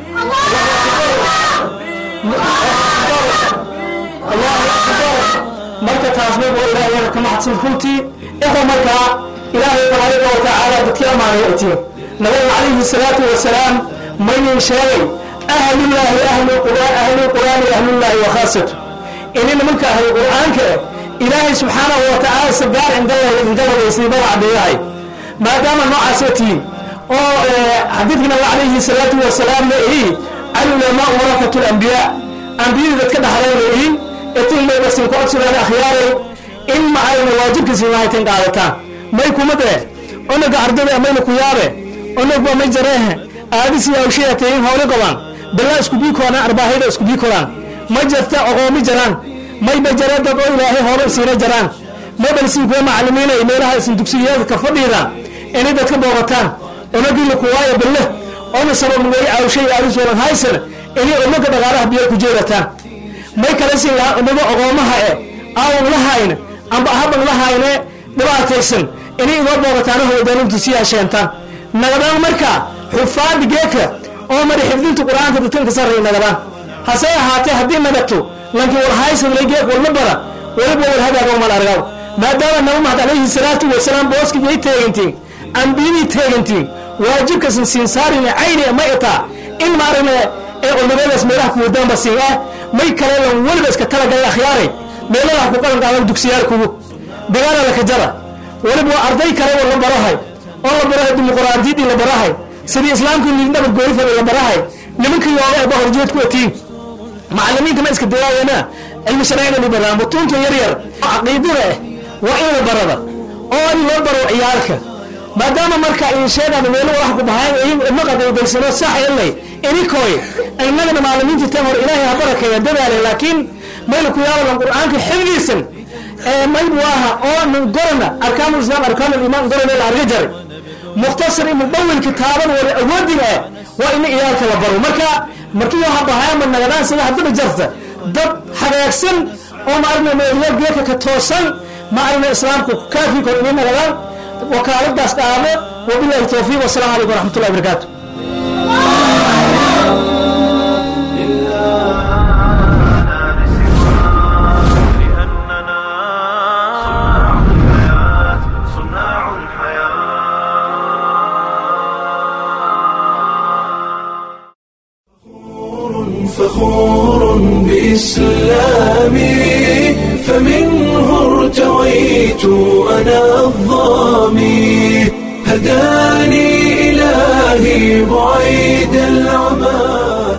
marka taasna waa ilaahay ka mahadsan runtii ikhwa markaa ilaahay tabaaraka wa tacaala dadkii ammaanay ay tihiin nabiga calayhi salaatu wasalaam mayin sheegay ahlullaahi ahlu quraan ahlu quraani ahlullaahi wa khaasatu ini nimanka ahlu qur'aanka eh ilaahay subxaanahu wa tacaala sagaar indaladaysay magacdeeyahay maadaama noocaas ay tihiin oo xadiidka nabiga calayhi salaatu wasalaamna ihi alulamaa warakatu lambiyaa ambiyada dadka dhaxlayna ihi etin may basin ku codsadaan akhyaaray in ma ayna waajibkiisi mahaytan qaadataan may kuma dee onaga ardada mayna ku yaabe onagba may jareehe aadisi awshayatayin howle qabaan bilaa isku bii koonaan arbaahayda isku bii koraan ma jirta oqoomi jaraan may ba jareedad oo ilaahay hore siina jaraan mabalsin kuwa macalimiina iyo meelaha isin dugsiyaadka ka fadhiidaan inay dadka booqataan onagila kuwaayo balle ona sabab way caawshay aadisoolan haysana inay umaga dhaqaalaha biyo ku jeerataan may kala siin lahaa umaga ogoomaha e aawan la hayna amba ahaban la hayne dhibaataysan inay igoo booqataana howdanintu sii hasheentaan nagadaan markaa xufaadi geeka oo mari xifdinta qur-aanka dadkan ka sarreeya nagadaan hase ahaatee haddii nagato lanki warhaysadlay geek walma bara weliba war hagaaga umal argaw maadaama nabi maxamed calayhi salaatu wasalaam booskiyay teegantiin ambiyadii teegantiin waajibkasan siin saarina cayni ma itaa in maaragna ee culimadaas meelaha kuwadaanba siin ah may kale lan weliba iska talagalay akhyaaray meelaha ku qalan qaadan dugsiyaal kugu dagaala laka jara weliba waa arday kale oo la barahay oo la barahay dimuqraadiyadii la barahay sidii islaamka nabad goorifada la barahay nimanka yooga ee bahorjeed ku atiin macalimiinta ma iska dayaayeena cilmi sharciga la baraan butunta yar yar caqiidada ah waa in la barada oo in loo baro ciyaalka maadaama marka in sheegada meelo wax ku bahay ma qadaydaysanoo sax ilay inikooy innagana macalimiinta tan hor ilaahay ha barakeeya dadaale laakiin mayl ku yaalan qur-aanka xifdiisan ee mayb waaha oo min gorana arkaanul islaam arkaanul iimaan gorana la arga jaray mukhtasar iyo mudawil kitaaban wala awoodiga ah waa in ciyaalka la baro marka markii waxa bahaama nagadaan sida haddaba jarta dad hagaagsan oo maaragna meelyo geeka ka toosan maaragna islaamku kaafi kor inay nagadaan wakaaladaas dhaamo wabillahi towfiiq wasalaamu calaykum waraxmatullahi wabarakaatu فخور بإسلامي فمنه ارتويت أنا الظامي هداني إلهي بعيد العمى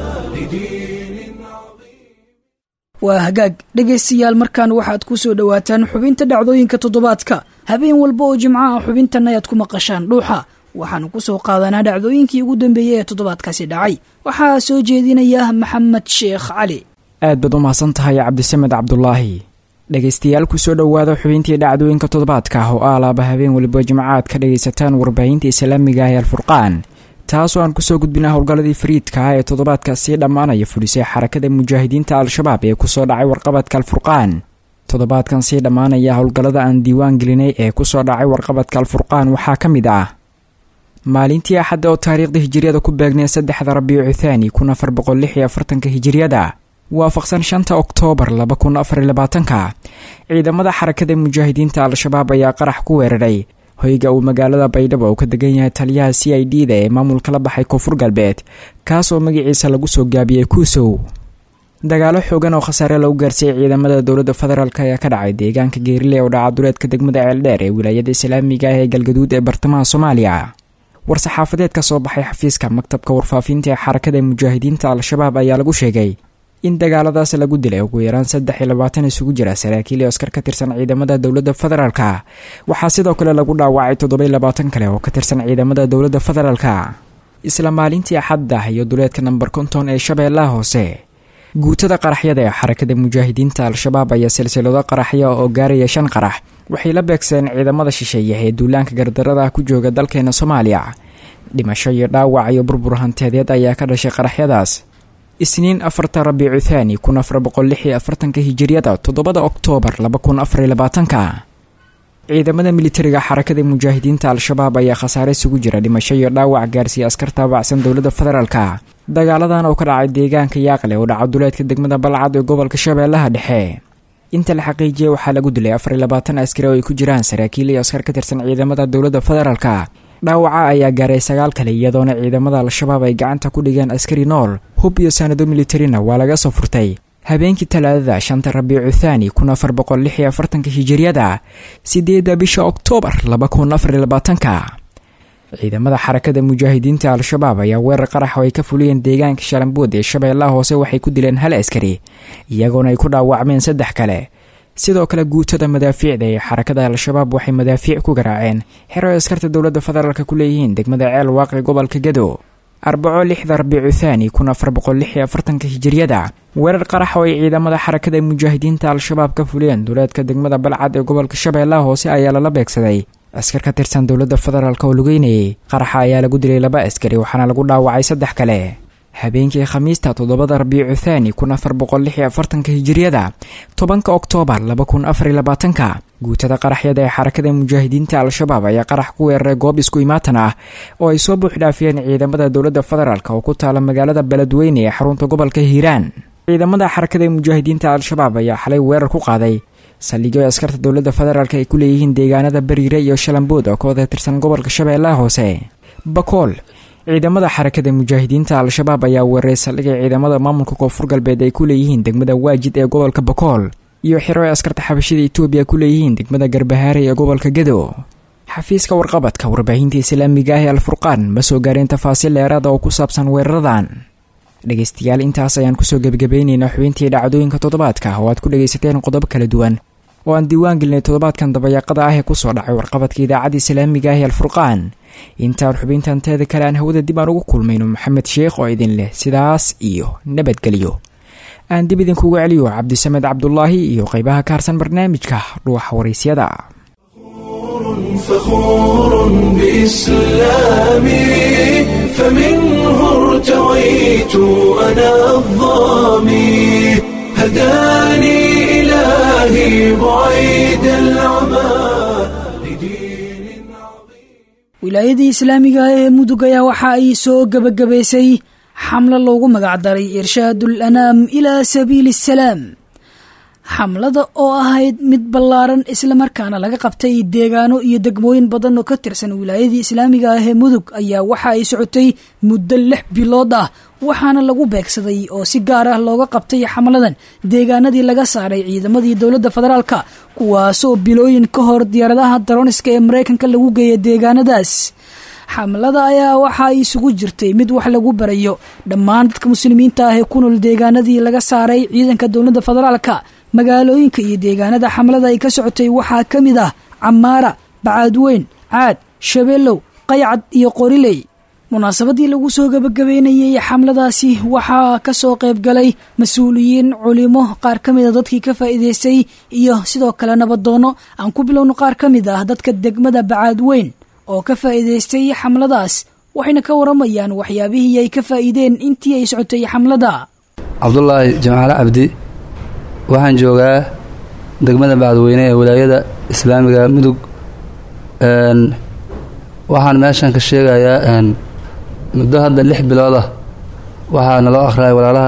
waa hagaag dhegaystayaal markaan waxaad ku soo dhowaataan xubinta dhacdooyinka toddobaadka habeen walba oo jimco ah xubintan ayaad ku maqashaan dhuuxa waxaanu ku soo qaadanaa dhacdooyinkii ugu dambeeyey ee toddobaadkaasi dhacay waxaa soo jeedinaya maxamed sheekh cali aad baad u mahadsan tahay cabdisamed cabdulaahi dhegaystayaal kusoo dhowaada xubintii dhacdooyinka toddobaadka ah oo aalaaba habeen waliba jimco aad ka dhagaysataan warbaahinta islaamiga ah ee alfurqaan taasoo aan kusoo gudbina howlgalladii fariidka ah ee toddobaadkaasii dhammaanaya fulisay xarakada mujaahidiinta al-shabaab ee kusoo dhacay warqabadka alfurqaan toddobaadkan sii dhammaanaya howlgallada aan diiwaan gelinay ee kusoo dhacay warqabadka alfurqaan waxaa ka mid ah maalintii axadda oo taariikhda hijiriyada ku beegnay saddexda rabiicu thaani kun afar boqol lix iyo afartanka hijiriyada waafaqsan shanta oktoobar laba kun afar iyo labaatanka ciidamada xarakada mujaahidiinta al-shabaab ayaa qarax ku weeraray hoyga uu magaalada baydhabo uu ka degan yahay taliyaha c i d da ee maamulka la baxay koonfur galbeed kaas oo magaciisa lagu soo gaabiyey kuusow dagaalo xoogan oo khasaare lagu gaarsiiyey ciidamada dowladda federaalk ayaa ka dhacay deegaanka geerile oo dhaca duleedka degmada ceeldheer ee wilaayada islaamiga ah ee galgaduud ee bartamaha soomaaliya war-saxaafadeed ka soo baxay xafiiska maktabka warfaafinta ee xarakada mujaahidiinta al-shabaab ayaa lagu sheegay in dagaaladaas lagu dilay ugu yaraan saddex iyo labaatan isugu jira saraakiil iyo askar ka tirsan ciidamada dowladda federaalka waxaa sidoo kale lagu dhaawacay toddoba iyo labaatan kale oo ka tirsan ciidamada dowladda federaalka isla maalintii axadda iyo duleedka namber konton ee shabeellaha hoose guutada qaraxyada ee xarakada mujaahidiinta al-shabaab ayaa silsilado qaraxya oo gaaraya shan qarax waxay la beegsadeen ciidamada shisheeye ee duulaanka gardarada ku jooga dalkeena soomaaliya dhimasho iyo dhaawac iyo burbur hanteedeed ayaa ka dhashay qaraxyadaas isniin afarta rabiicu thaani kun afar boqol lix iyo afartanka hijiriyada toddobada oktoobar laba kun afariyo labaatanka ciidamada militariga xarakada mujaahidiinta al-shabaab ayaa khasaare isugu jira dhimasho iyo dhaawac gaarsiiya askar taabacsan dowladda federaalka dagaaladan oo ka dhacay deegaanka yaaqle oo dhaca duleedka degmada balcad ee gobolka shabeellaha dhexe inta la xaqiijiyay waxaa lagu dilay afar iyo labaatan askari oo ay ku jiraan saraakiil iyo askar ka tirsan ciidamada dowladda federaalka dhaawaca ayaa gaaray sagaal kale iyadoona ciidamada al-shabaab ay gacanta ku dhigeen askari nool hub iyo sanado militarina waa laga soo furtay habeenkii talaadada shanta rabiicu thaani kun afar boqol lix iyo afartanka hijiriyada sideedda bisha oktoobar laba kun afar iyo labaatanka ciidamada xarakada mujaahidiinta al-shabaab ayaa weerar qarax oo ay ka fuliyeen deegaanka shalambood ee shabeellaha hoose waxay ku dileen hal askari iyagoona ay ku dhaawacmeen saddex kale sidoo kale guutada madaafiicda ee xarakada al-shabaab waxay madaafiic ku garaaceen xero ay askarta dowladda federaalk ku leeyihiin degmada ceel waaqi gobolka gado arbaco lixda rabiicu thaani kun afar boqol lix iyo afartanka hijiriyada weerar qarax oo ay ciidamada xarakada mujaahidiinta al-shabaab ka fuliyeen duleedka degmada balcad ee gobolka shabeellaha hoose ayaa lala beegsaday askar ka tirsan dowladda federaalk oo lugeynayay qaraxa ayaa lagu dilay laba askari waxaana lagu dhaawacay saddex kale habeenkii khamiista toddobada rabiicu thaani kun afar boqol lix iyo afartanka hijiriyada tobanka oktoobar laba kun afar iyo labaatanka guutada qaraxyada ee xarakada mujaahidiinta al-shabaab ayaa qarax ku weeraray goob isku imaatan ah oo ay soo buuxdhaafiyeen ciidamada dowladda federaalk oo ku taala magaalada beledweyne ee xarunta gobolka hiiraan ciidamada xarakada mujaahidiinta al-shabaab ayaa xalay weerar ku qaaday saldhigyo askarta dowladda federaalk ay ku leeyihiin deegaanada bariire iyo shalambood oo ka wada tirsan gobolka shabeellaha hoose bakool ciidamada xarakada mujaahidiinta al-shabaab ayaa weeraray saldhigay ciidamada maamulka koonfur galbeed ay ku leeyihiin degmada waajid ee gobolka bakool iyo xiro ay askarta xabashida etoobiya ku leeyihiin degmada garbahaare ee gobolka gedo xafiiska warqabadka warbaahinta islaamiga ah ee alfurqaan ma soo gaareen tafaasiil dheeraada oo ku saabsan weeraradan dhegaystayaal intaas ayaan kusoo gebagabaynaynaa xubintii dhacdooyinka toddobaadka oo aad ku dhagaysateen qodobo kala duwan oo aan diiwaan gelinay toddobaadkan dabayaaqada ah ee kusoo dhacay warqabadka idaacadda islaamiga ah ee alfurqaan intaan xubintan teeda kale aan hawada dib aan ugu kulmayno maxamed sheekh oo idin leh sidaas iyo nabadgelyo aan dib idinkugu celiyo cabdisamed cabdulaahi iyo qeybaha ka harsan barnaamijka dhuuxa waraysyada فخور بإسلامي فمنه ارتويت أنا الظامي هداني إلهي بعيد العمى wilaayadii islaamiga ee mudug ayaa waxa ay soo gebagabaysay xamlo loogu magacdaray irshaadul anaam ilaa sabiili asalaam xamlada oo ahayd mid ballaaran islamarkaana laga qabtay deegaano iyo degmooyin badan oo ka tirsan wilaayadii islaamiga ah ee mudug ayaa waxa ay socotay muddo lix bilood ah waxaana lagu beegsaday oo si gaar ah looga qabtay xamladan deegaanadii laga saaray ciidamadii dowladda federaalka kuwaasoo bilooyin ka hor diyaaradaha daroniska ee maraykanka lagu geeya deegaanadaas xamlada ayaa waxa ay isugu jirtay mid wax lagu barayo dhammaan dadka muslimiinta ah ee ku nool deegaanadii laga saaray ciidanka dowladda federaalka magaalooyinka iyo deegaanada xamlada ay ka socotay waxaa ka mid ah camaara bacaadweyn caad shabeellow qaycad iyo qoriley munaasabadii lagu soo gebagabeynayay xamladaasi waxaa ka soo qayb galay mas-uuliyiin culimo qaar ka mid a dadkii ka faa'iidaystay iyo sidoo kale nabadoono aan ku bilowno qaar ka mid ah dadka degmada bacaadweyn oo ka faa'iidaystay xamladaas waxayna ka waramayaan waxyaabihii ay ka faa'iideen intii ay socotay xamlada cabdulaahi jamcaale cabdi waxaan joogaa degmada bacadweyne ee wilaayada islaamiga mudug waxaan meeshan ka sheegayaa muddo hadda lix bilood ah waxaa naloo akhriyay walaalaha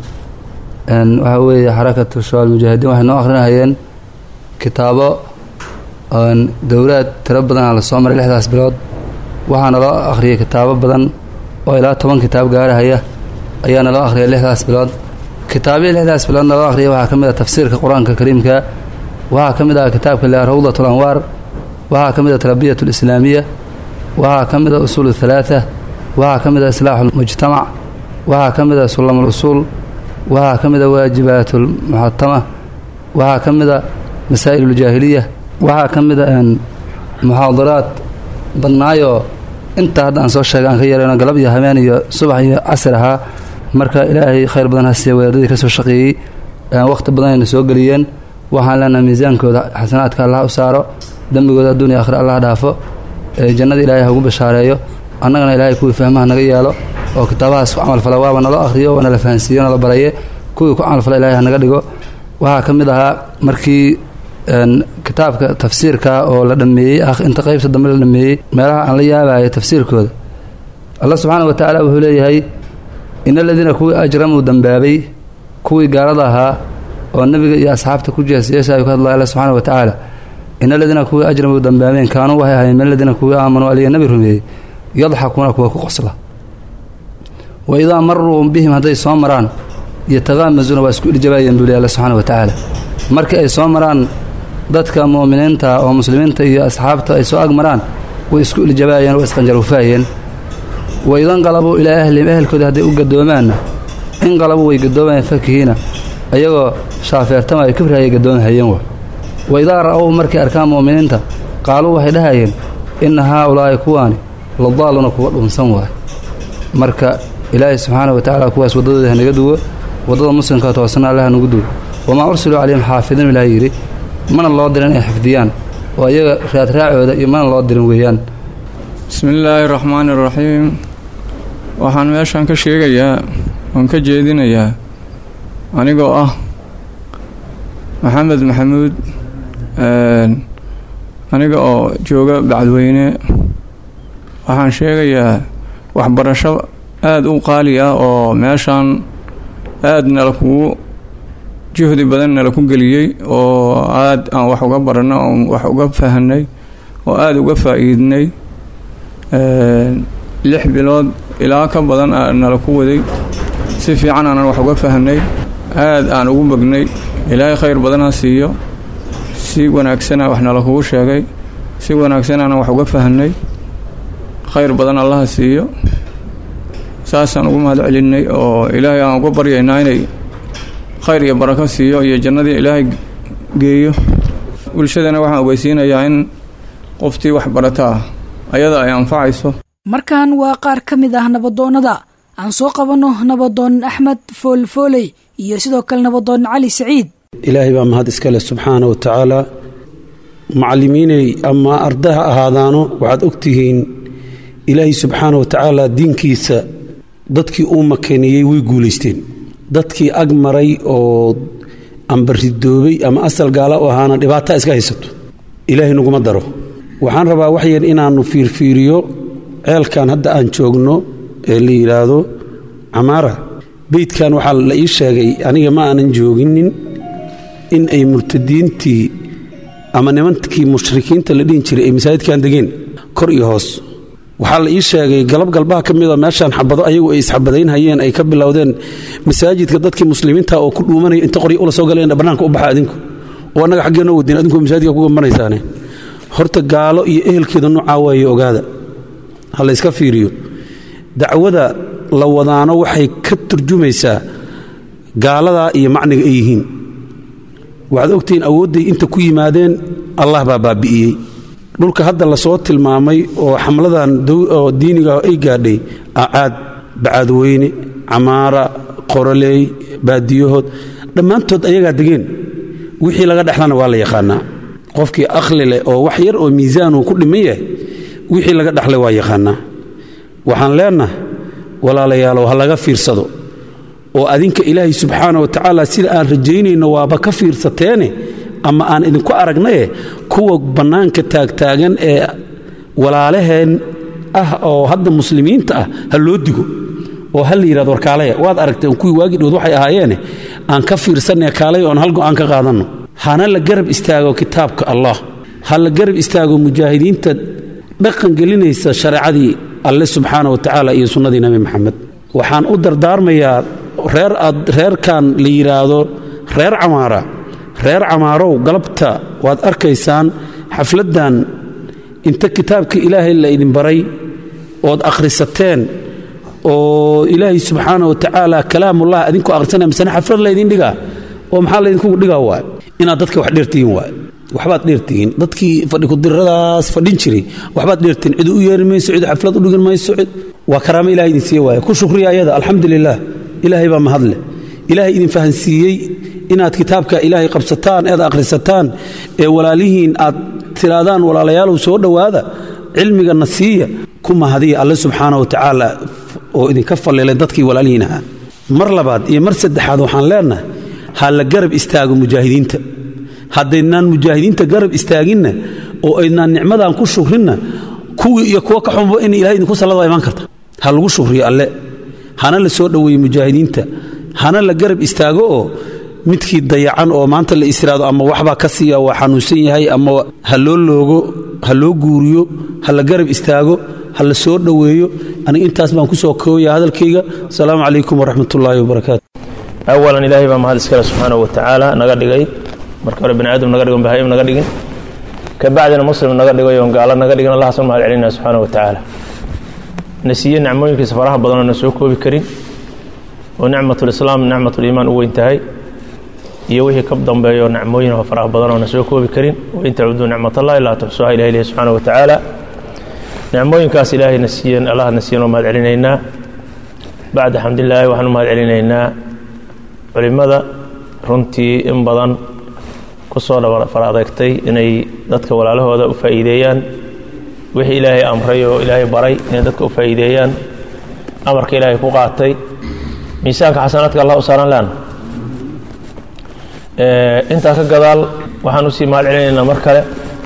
waxaa weeye xarakatu shabaal mujaahidiin waxay noo akhrinahayeen kitaabo dowlaad tiro badanaa lasoo maray lixdaas bilood waxaa naloo akhriyay kitaabo badan oo ilaa toban kitaab gaarahaya ayaa naloo akhriyay lixdaas bilood kitaabyii lixdaas bilood naloo akhriyay waxaa ka mid ah tafsiirka qur-aanka kariimka waxaa ka mid ah kitaabka le rawdat lanwaar waxaa ka mid ah tarbiyat lislaamiya waxaa ka mid ah usuul halaaa waxaa ka mid ah islaaxu lmujtamac waxaa ka mid ah sulam lusuul waxaa ka mid ah waajibaat lmuxatama waxaa ka mid ah masaa'il uljaahiliya waxaa ka mid ah muxaadaraad badnaayoo intaa hadda aan soo sheegay aan ka yarayno galab iyo habeen iyo subax iyo casir ahaa marka ilaahay khayr badan ha siiya wadaadadii ka soo shaqeeyey wakhti badan ayna soo geliyeen waxaan leenahay miisaankooda xasanaadka allah u saaro dembigooda adduuniya akhre allah dhaafo jannada ilaahay ha ugu bashaareeyo annagana ilaahay kuwii fahmaha naga yeelo oo kitaabahaas ku camalfala waaba naloo akhriyo waa nala fahansiiyo nala baraye kuwii ku camalfala ilahay ha naga dhigo waxaa ka mid ahaa markii kitaabka tafsiirka oo la dhammeeyey inta qaybta dambe la dhammeeyey meelaha aan la yaabayo tafsiirkooda allah subxaana wa tacaala wuxuu leeyahay in aladiina kuwii ajramuu dambaabay kuwii gaalada ahaa oo nebiga iyo asxaabta ku jeesyeesha ayuu ka hadlaya alla subxaana wa tacaala in aladiina kuwii ajramuu dambaabeen kaanuu waxay ahayen min aladiina kuwii aamanuu aliya nebi rumeeyey yadxakuuna kuwa ku qosla wa idaa maruu bihim hadday soo maraan yataqaamasuuna waa isku iljabaayeen buu ley alla subxaana wa tacaala markii ay soo maraan dadka mu'miniinta oo muslimiinta iyo asxaabta ay soo ag maraan way isku iljabaayeen waa isqanjaruufaayeen wa idanqalabuu ilaa ahlihim ehelkoodii hadday u gadoomaanna inqalabuu way gadoomayeen fakihiina ayagoo shaafeertama ay kibrahaya gadoomahayeen wa wa idaa ra'ow markay arkaan mu'miniinta qaaluu waxay dhahayeen inna haa ulaa'i kuwaani ladaaluuna kuwa dhunsan waay marka ilaahay subxaana wa tacaala kuwaas waddadooda hanaga duwo waddada muslimka toosana allah hanugu duwo wamaa ursiluu calayhim xaafidiin ilaah yidhi mana loo dirin inay xifdiyaan oo iyaga raadraacooda iyo mana loo dirin weeyaan bismillaahi raxmaani raxiim waxaan meeshan ka sheegayaa oon ka jeedinayaa anigoo ah maxamed maxamuud aniga oo jooga bacdweyne waxaan sheegayaa waxbarasho aada u qaali ah oo meeshan aada nala kugu juhdi badan nala ku geliyey oo aada aan wax uga baranno oon wax uga fahanay oo aada uga faa-iidnay lix bilood ilaa ka badan aa nala ku waday si fiican aanan wax uga fahanay aada aan ugu bognay ilaahay khayr badan ha siiyo si wanaagsana wax nala kugu sheegay si wanaagsan aanan wax uga fahanay khayr badan allaha siiyo saasaan ugu mahad celinay oo ilaahay aan uga baryaynaa inay khayr iyo barako siiyo iyo jannadii ilaahay geeyo bulshadana waxaan ogeysiinayaa in qoftii wax barataa ayada ay anfacayso markan waa qaar ka mid ah nabadoonnada aan soo qabanno nabadoon axmed foolfooley iyo sidoo kale nabadoon cali saciid ilaahay baa mahad iskale subxaana wa tacaala macallimiinay ama arda ha ahaadaano waxaad ogtihiin ilaahay subxaana wa tacaala diinkiisa dadkii uu makaniyey way guulaysteen dadkii ag maray oo amba ridoobay ama asal gaala u ahaana dhibaata iska haysato ilaahay naguma daro waxaan rabaa wax yar inaannu fiirfiiriyo ceelkan hadda aan joogno ee la yidhaahdo camaara beydkan waxaa la ii sheegay aniga ma aanan jooginin in ay murtadiintii ama nimankii mushrikiinta la dhihin jiray ay masaajidkan degeen kor iyo hoos waxaa la ii sheegay galab galbaha ka mida meeshaan xabado ayagu ay isxabadaynhayeen ay ka bilowdeen masaajidka dadkii muslimiinta oo ku dhuumanaya inta qoryo ula soo galeen bannaanka u baxa adinku oo annaga xaggeenoo wadin adinku masaajidka ku gambanaysaane horta gaalo iyo ehelkeeda nuucaa waaye ogaada ha la yska fiiriyo dacwada la wadaano waxay ka turjumaysaa gaaladaa iyo macniga ay yihiin waxaad ogtihiin awoodday inta ku yimaadeen allah baa baabi'iyey dhulka hadda lasoo tilmaamay oo xamladan oo diiniga ay gaadhay acaad bacaadweyne camaara qoroleey baadiyahood dhammaantood ayagaa degeen wixii laga dhexlana waa la yaqaanaa qofkii akhli leh oo wax yar oo miisaanuu ku dhiman yahay wixii laga dhexlay waa yaqaanaa waxaan leennahay walaalayaalow ha laga fiirsado oo adinka ilaahay subxaana wa tacaala sida aan rajaynayno waaba ka fiirsateene ama aan idinku aragnaye kuwa bannaanka taagtaagan ee walaalaheen ah oo hadda muslimiinta ah ha loo digo oo ha la yidhahdo warkaalaya waad aragteen kuwii waagii dhood waxay ahaayeene aan ka fiirsanay kaalay oon hal go'aan ka qaadanno hana la garab istaago kitaabka allah ha la garab istaago mujaahidiinta dhaqan gelinaysa shareecadii alle subxaana wa tacaala iyo sunnadii nebi maxamed waxaan u dardaarmayaa reer aad reerkan la yidhaahdo reer camaara reer camaarow galabta waad arkaysaan xafladdan inta kitaabka ilaahay la idin baray ood akhrisateen oo ilaahay subxaana wa tacaala kalaamullah adinku akhrisanaya misena xaflad laydin dhigaa oo maxaa laydinkugu dhigaa waay inaad dadka wax dheertihiin waay waxbaad dheertihiin dadkii fadhi kudiradaas fadhin jiray waxbaad dheertihiin cid u yeeri mayso cid xaflad u dhigin mayso cid waa karaamo ilahay idin siiye waaya ku shukriya ayada alxamdu lilah ilaahay baa mahadleh ilaahay idin fahansiiyey inaad kitaabka ilaahay qabsataan ead akhrisataan ee walaalihiin aad tiraadaan walaalayaalow soo dhowaada cilmigana siiya ku mahadiya alle subxaana wa tacaala oo idinka fallilay dadkii walaalihiin ahaa mar labaad iyo mar saddexaad waxaan leennahay ha la garab istaago mujaahidiinta haddaydnaan mujaahidiinta garab istaaginna oo aydnaan nicmadan ku shukrinna kuwii iyo kuwa ka xunba in ilahay idinku sallada waa imaan karta ha lagu shukriyo alle hana la soo dhoweeye mujaahidiinta hana la garab istaago oo midkii dayacan oo maanta la istiraado ama waxbaa ka siiya waa xanuunsan yahay ama ha loo loogo ha loo guuriyo ha la garab istaago ha la soo dhoweeyo aniga intaas baan ku soo koobaya hadalkayga asalaamu calaykum waraxmatullaahi wabarakaatu awalan ilaahay baa mahad iskale subxaanahu wa tacaala naga dhigay marka hore bani aadam naga dhigon bahaim naga dhigin ka bacdina muslim naga dhigay oon gaalo naga dhigin allahaasan mahad celinaya subxaana wa tacaala na siiye nicmooyinkiisa faraha badan oo na soo koobi karin oo nicmatulislaam nicmatuliimaan u weyn tahay iyo wixii ka dambeeyo nicmooyin oo faraha badan oo na soo koobi karin wain tacuduu nicmatallahi laa tuxsuha ilahi ilahi subxaana wa tacaala nicmooyinkaas ilaahayna siiyeen allah na siiyen oo mahad celinaynaa bacda xamdilaahi waxaan u mahad celinaynaa culimmada runtii in badan ku soo fara adeegtay inay dadka walaalahooda u faa'iideeyaan wixii ilaahay amray oo ilaahay baray inay dadka u faa'iideeyaan amarka ilaahay ku qaatay miisaanka xasanaadka allah u saaran leana intaa ka gadaal waxaan usii mahad celinaynaa mar kale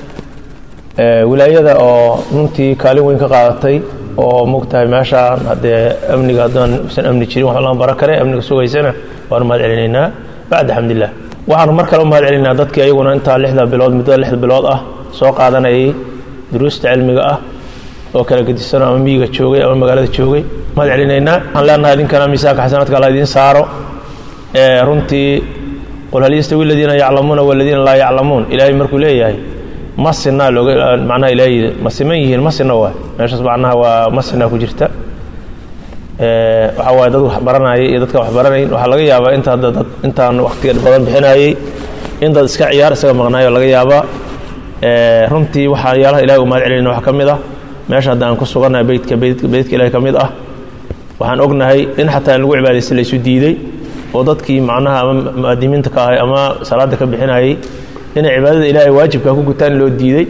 wilaayada oo runtii kaalin weyn ka qaadatay oo mogtahay meeshaan haddee amniga haddaan usan amni jirin wax lama baran kare amniga sugaysana waanu mahad celinaynaa bacda xamdillah waxaanu mar kale u mahad celinaynaa dadkii ayaguna intaa lixda bilood muddada lixda bilood ah soo qaadanayay duruusta cilmiga ah oo kala gedisanoo ama miyiga joogay ama magaalada joogay mahad celinaynaa waxaan leenahay idinkana miisaanka xasanaadka alla idiin saaro runtii qul hal yastawi aladiina yaclamuuna waladiina laa yaclamuun ilaahay markuu leeyahay ma sinaa looga macnaha ilaahay ma siman yihiin ma sina waa meeshaas macnaha waa ma sinaa ku jirta waxaa waaye dad wax baranayay iyo dadka wax baranayn waxaa laga yaabaa inta hadda dad intaan waqtiga badan bixinayay in dad iska ciyaar isaga maqnaayo laga yaabaa runtii waxaa yaalaha ilahay u mahad celinayna waxaa ka mid ah meesha hadda aan ku sugannahay beydka beydka ilahay ka mid ah waxaan ognahay in xataa in lagu cibaadaysta laysu diiday oo dadkii macnaha ama mu'adimiinta ka ahay ama salaada ka bixinayay inay cibaadada ilaahay waajibka ku gutaan loo diiday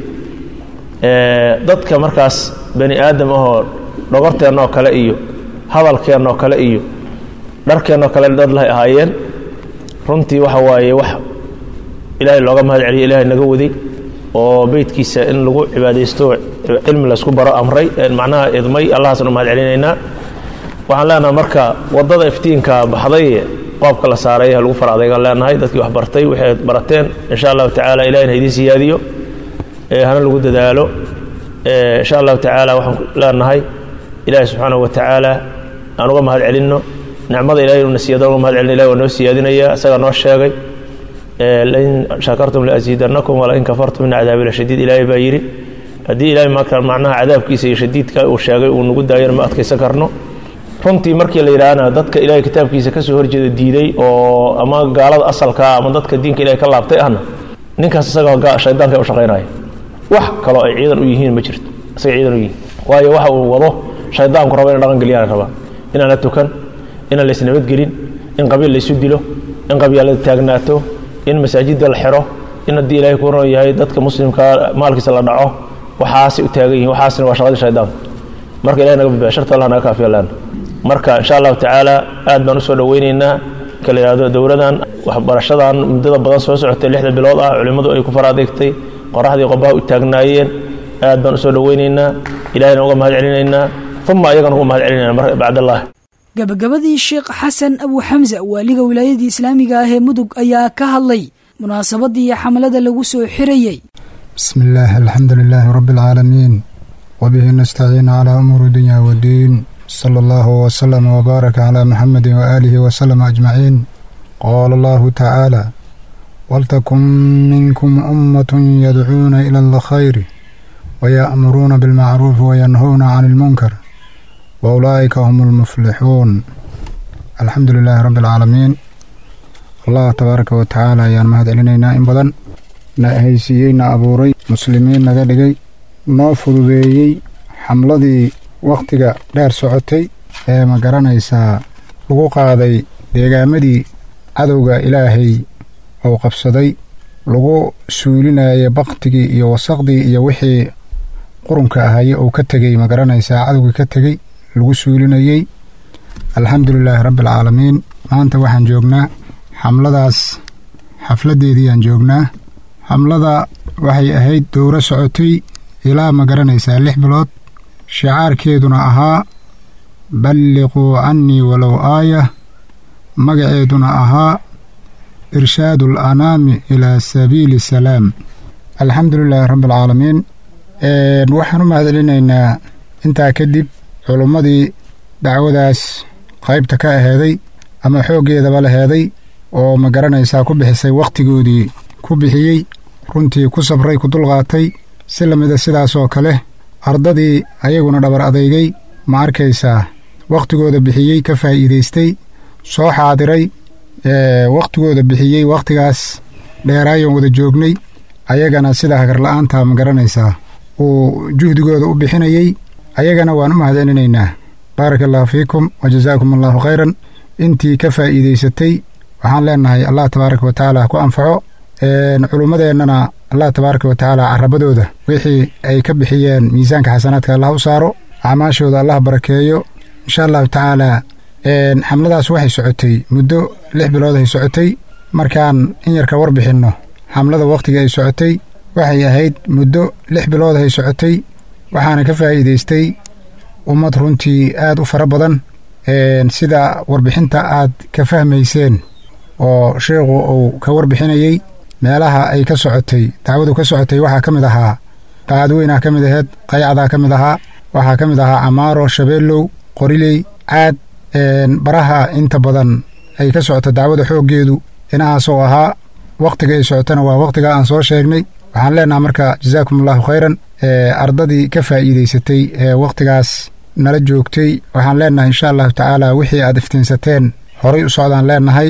dadka markaas bani aadam ahoo dhogorteennoo kale iyo hadalkeennoo kale iyo dharkeennoo kale dad lahay ahaayeen runtii waxa waaye wax ilaahay looga mahad celiyo ilaahay naga waday oo beydkiisa in lagu cibaadaysto cilmi laysku baro amray macnaha idmay allahaasaan u mahad celinaynaa waxaan leenahay marka waddada iftiinka baxday qoobka la saaray lagu fara adaygaan leenahay dadkii wax bartay waxay barateen insha allahu tacaala ilahina idiin siyaadiyo hana lagu dadaalo insha allahu tacaala waxaan leenahay ilaahi subxaanahu wa tacaala aan uga mahad celinno nicmada ilahay inuu na siiyada uga mahad celino ilahi waa noo siyaadinaya isagaa noo sheegay lain shakartum laasiidanakum walain kafartum ina cadaabi lashadiid ilaahay baa yidhi haddii ilahay marka macnaha cadaabkiisa iyo shadiidka uu sheegay uu nagu daayana ma adkaysan karno runtii markii la yidhaahna dadka ilahay kitaabkiisa kasoo horjeeda diiday oo ama gaalada asalkaa ama dadka diinka ilahay ka laabtay ahna ninkaas isaga shaydaanka u shaqaynaya wax kaloo ay ciidan u yihiin ma jirto isaga ciidan u yihiin waayo waxa uu wado shaydaanku raba ina dhaqan geliyaan rabaa inaan la tukan inaan lays nabadgelin in qabiil laysu dilo in qabyaalada taagnaato in masaajidda la xiro in haddii ilaahay ku ron yahay dadka muslimka maalkiisa la dhaco waxaasay u taagan yihin waxaasna waa shaqadii shaydaanka marka ilahay naga badbaya sharta allah naga kaafiya laana marka insha allahu tacaala aad baan usoo dhoweyneynaa kala yidhahdo dowladan waxbarashadan muddada badan soo socotay lixda bilood ah culimmadu ay ku fara adeegtay qoraxdii qobaha u taagnaayeen aad baan usoo dhoweyneynaa ilahayna uga mahad celinaynaa uma ayagana uga mahad celinayna mar bacdallah gabagabadii sheekh xasan abu xamsa waaliga wilaayadii islaamiga ah ee mudug ayaa ka hadlay munaasabadii xamalada lagu soo xirayey بسم الله الحمد لله رب العالمين وبه نستعين على أمور الدنيا والدين صلى الله وسلم وبارك على محمد وآله وسلم أجمعين قال الله تعالى ولتكن منكم أمة يدعون إلى الخير ويأمرون بالمعروف وينهون عن المنكر وأولئك هم المفلحون الحمد لله رب العالمين الله تبارك وتعالى ayaan mahad celinaynaa in badan na haysiiyey na abuuray muslimiin naga dhigay noo fududeeyey xamladii wakhtiga dheer socotay ee ma garanaysaa lagu qaaday deegaamadii cadowga ilaahay uu qabsaday lagu suulinayay baktigii iyo wasaqdii iyo wixii qurunka ahaye uu ka tegey ma garanaysaa cadowgii ka tegey lagu suulinayey alxamdu lilaahi rabbi alcaalamiin maanta waxaan joognaa xamladaas xafladdeediiyaan joognaa xamlada waxay ahayd dowro socotay ilaa ma garanaysaa lix bilood shicaarkeeduna ahaa balliquu cannii walow aaya magaceeduna ahaa irshaadu alanaami ilaa sabiili salaam alxamdu lilaahi rabbi alcaalamiin waxaan u mahadcelinaynaa intaa kadib culummadii dacwadaas qaybta ka aheeday ama xooggeedaba laheeday oo ma garanaysaa ku bixisay wakhtigoodii ku bixiyey runtii ku sabray ku dulqaatay si lamida sidaasoo kale ardadii ayaguna dhabar adeygay ma arkaysaa wakhtigooda bixiyey ka faa'iidaystay soo xaadiray wakhtigooda bixiyey wakhtigaas dheeraayan wada joognay ayagana sida hagarla'aanta ma garanaysaa uu juhdigooda u bixinayey ayagana waan u mahadcelinaynaa baaraka allahu fiikum wa jazaakum allahu khayran intii ka faa'iidaysatay waxaan leenahay allah tabaaraka wa tacaala ku anfaco culummadeennana allah tabaaraka wa tacaala carabadooda wixii ay ka bixiyeen miisaanka xasanaadka allah u saaro acmaashooda allah barakeeyo insha allahu tacaala xamladaas waxay socotay muddo lix bilood ay socotay markaan in yarka warbixinno xamlada wakhtiga ay socotay waxay ahayd muddo lix bilood ay socotay waxaana ka faa'iidaystay ummad runtii aad u fara badan sida warbixinta aad ka fahmayseen oo sheikhu uu ka warbixinayey meelaha ay ka socotay dacwadu ka socotay waxaa ka mid ahaa qaadweynaa ka mid aheed qayacdaa ka mid ahaa waxaa ka mid ahaa camaaro shabeellow qoriley caad baraha inta badan ay ka socoto dacwada xooggeedu inahaasoo ahaa wakhtiga ay socotona waa wakhtiga aan soo sheegnay waxaan leenaha marka jazaakum allahu khayran ardadii ka faa'iidaysatay ee wakhtigaas nala joogtay waxaan leenahay insha allahu tacaala wixii aad iftiinsateen horay u socdaan leenahay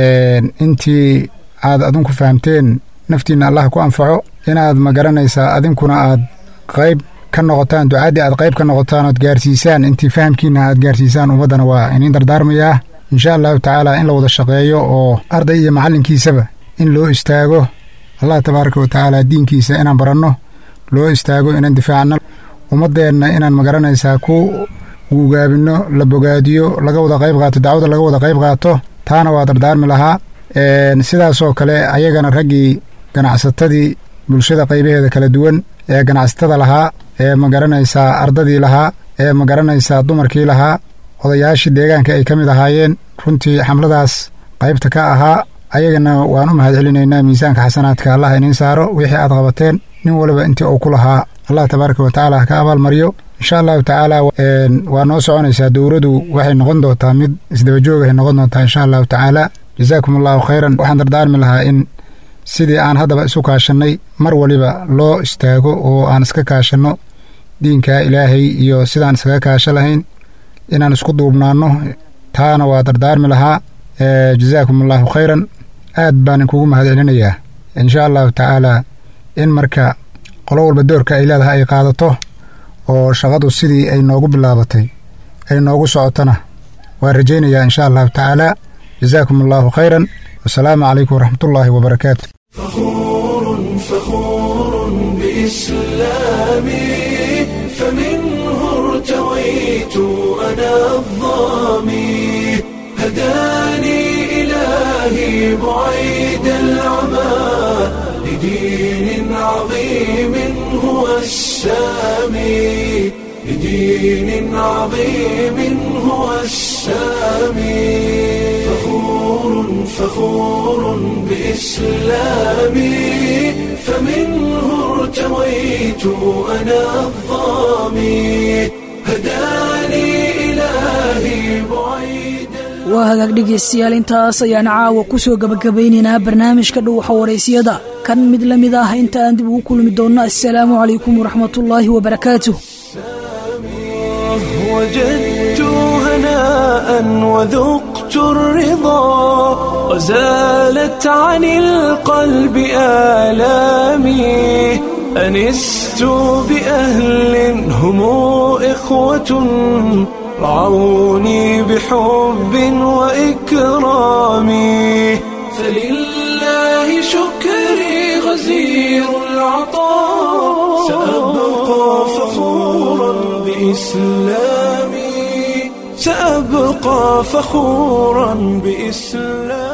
intii aad adinku fahamteen naftiinna allah ku anfaco inaad ma garanaysaa adinkuna aad qayb ka noqotaan ducaaddii aad qayb ka noqotaan ood gaarsiisaan intii fahamkiinna aad gaarsiisaan ummaddana waa iniin dardaarmayaa insha allahu tacaala in la wada shaqeeyo oo arday iyo macallinkiisaba in loo istaago allah tabaaraka wa tacaala diinkiisa inaan baranno loo istaago inaan difaacno ummaddeenna inaan magaranaysaa ku guugaabinno la bogaadiyo laga wada qayb qaato dacwada laga wada qayb qaato taana waa dardaarmi lahaa sidaasoo kale ayagana raggii ganacsatadii bulshada qaybaheeda kala duwan ee ganacsatada lahaa ee ma garanaysaa ardadii lahaa ee ma garanaysaa dumarkii lahaa odayaashii deegaanka ay ka mid ahaayeen runtii xamladaas qaybta ka ahaa ayagana waan u mahad celinaynaa miisaanka xasanaadka allah iniin saaro wixii aad qabateen nin waliba intii uu ku lahaa allah tabaaraka wa tacaala ka abaalmariyo insha allahu tacaala waa noo soconaysaa dowradu waxay noqon doontaa mid isdabajoogahay noqon doontaa insha allahu tacaala jazaakum allahu khayran waxaan dardaarmi lahaa in sidii aan haddaba isu kaashannay mar waliba loo istaago oo aan iska kaashanno diinka ilaahay iyo sidaan iskaga kaasho lahayn inaan isku duubnaanno taana waa dardaarmi lahaa jazaakum allahu khayran aad baan inkugu mahad celinayaa insha allahu tacaala in marka qolo walba doorka ay leedahay ay qaadato oo shaqadu sidii ay noogu bilaabatay ay noogu socotona waan rajaynayaa insha allahu tacaala jazaakum allahu khayran wasalaamu calaykum waraxmatullaahi wabarakaatu فخور بإسلامي فمنه ارتويت أنا الظامي هداني إلهي بعيد العمى لدين عظيم هو السامي لدين عظيم هو السامي فخور فخور بإسلامي فمنه ارتويت أنا الظامي هداني إلهي بعيد waa hagaag dhegaystayaal intaas ayaan caawa ku soo gabagabaynaynaa barnaamijka dhuuxa waraysiyada kan mid la mid ah inta aan dib ugu kulmi doonno assalaamu calaykum waraxmatullaahi wabarakaatuh وجدت هناء وذقت الرضا وزالت عن القلب آلامي أنست بأهل هم إخوة رعوني بحب وإكرام فلله شكري غزير العطاء سأبقى فخورا بإسلامي سأبقى فخورا بإسلامي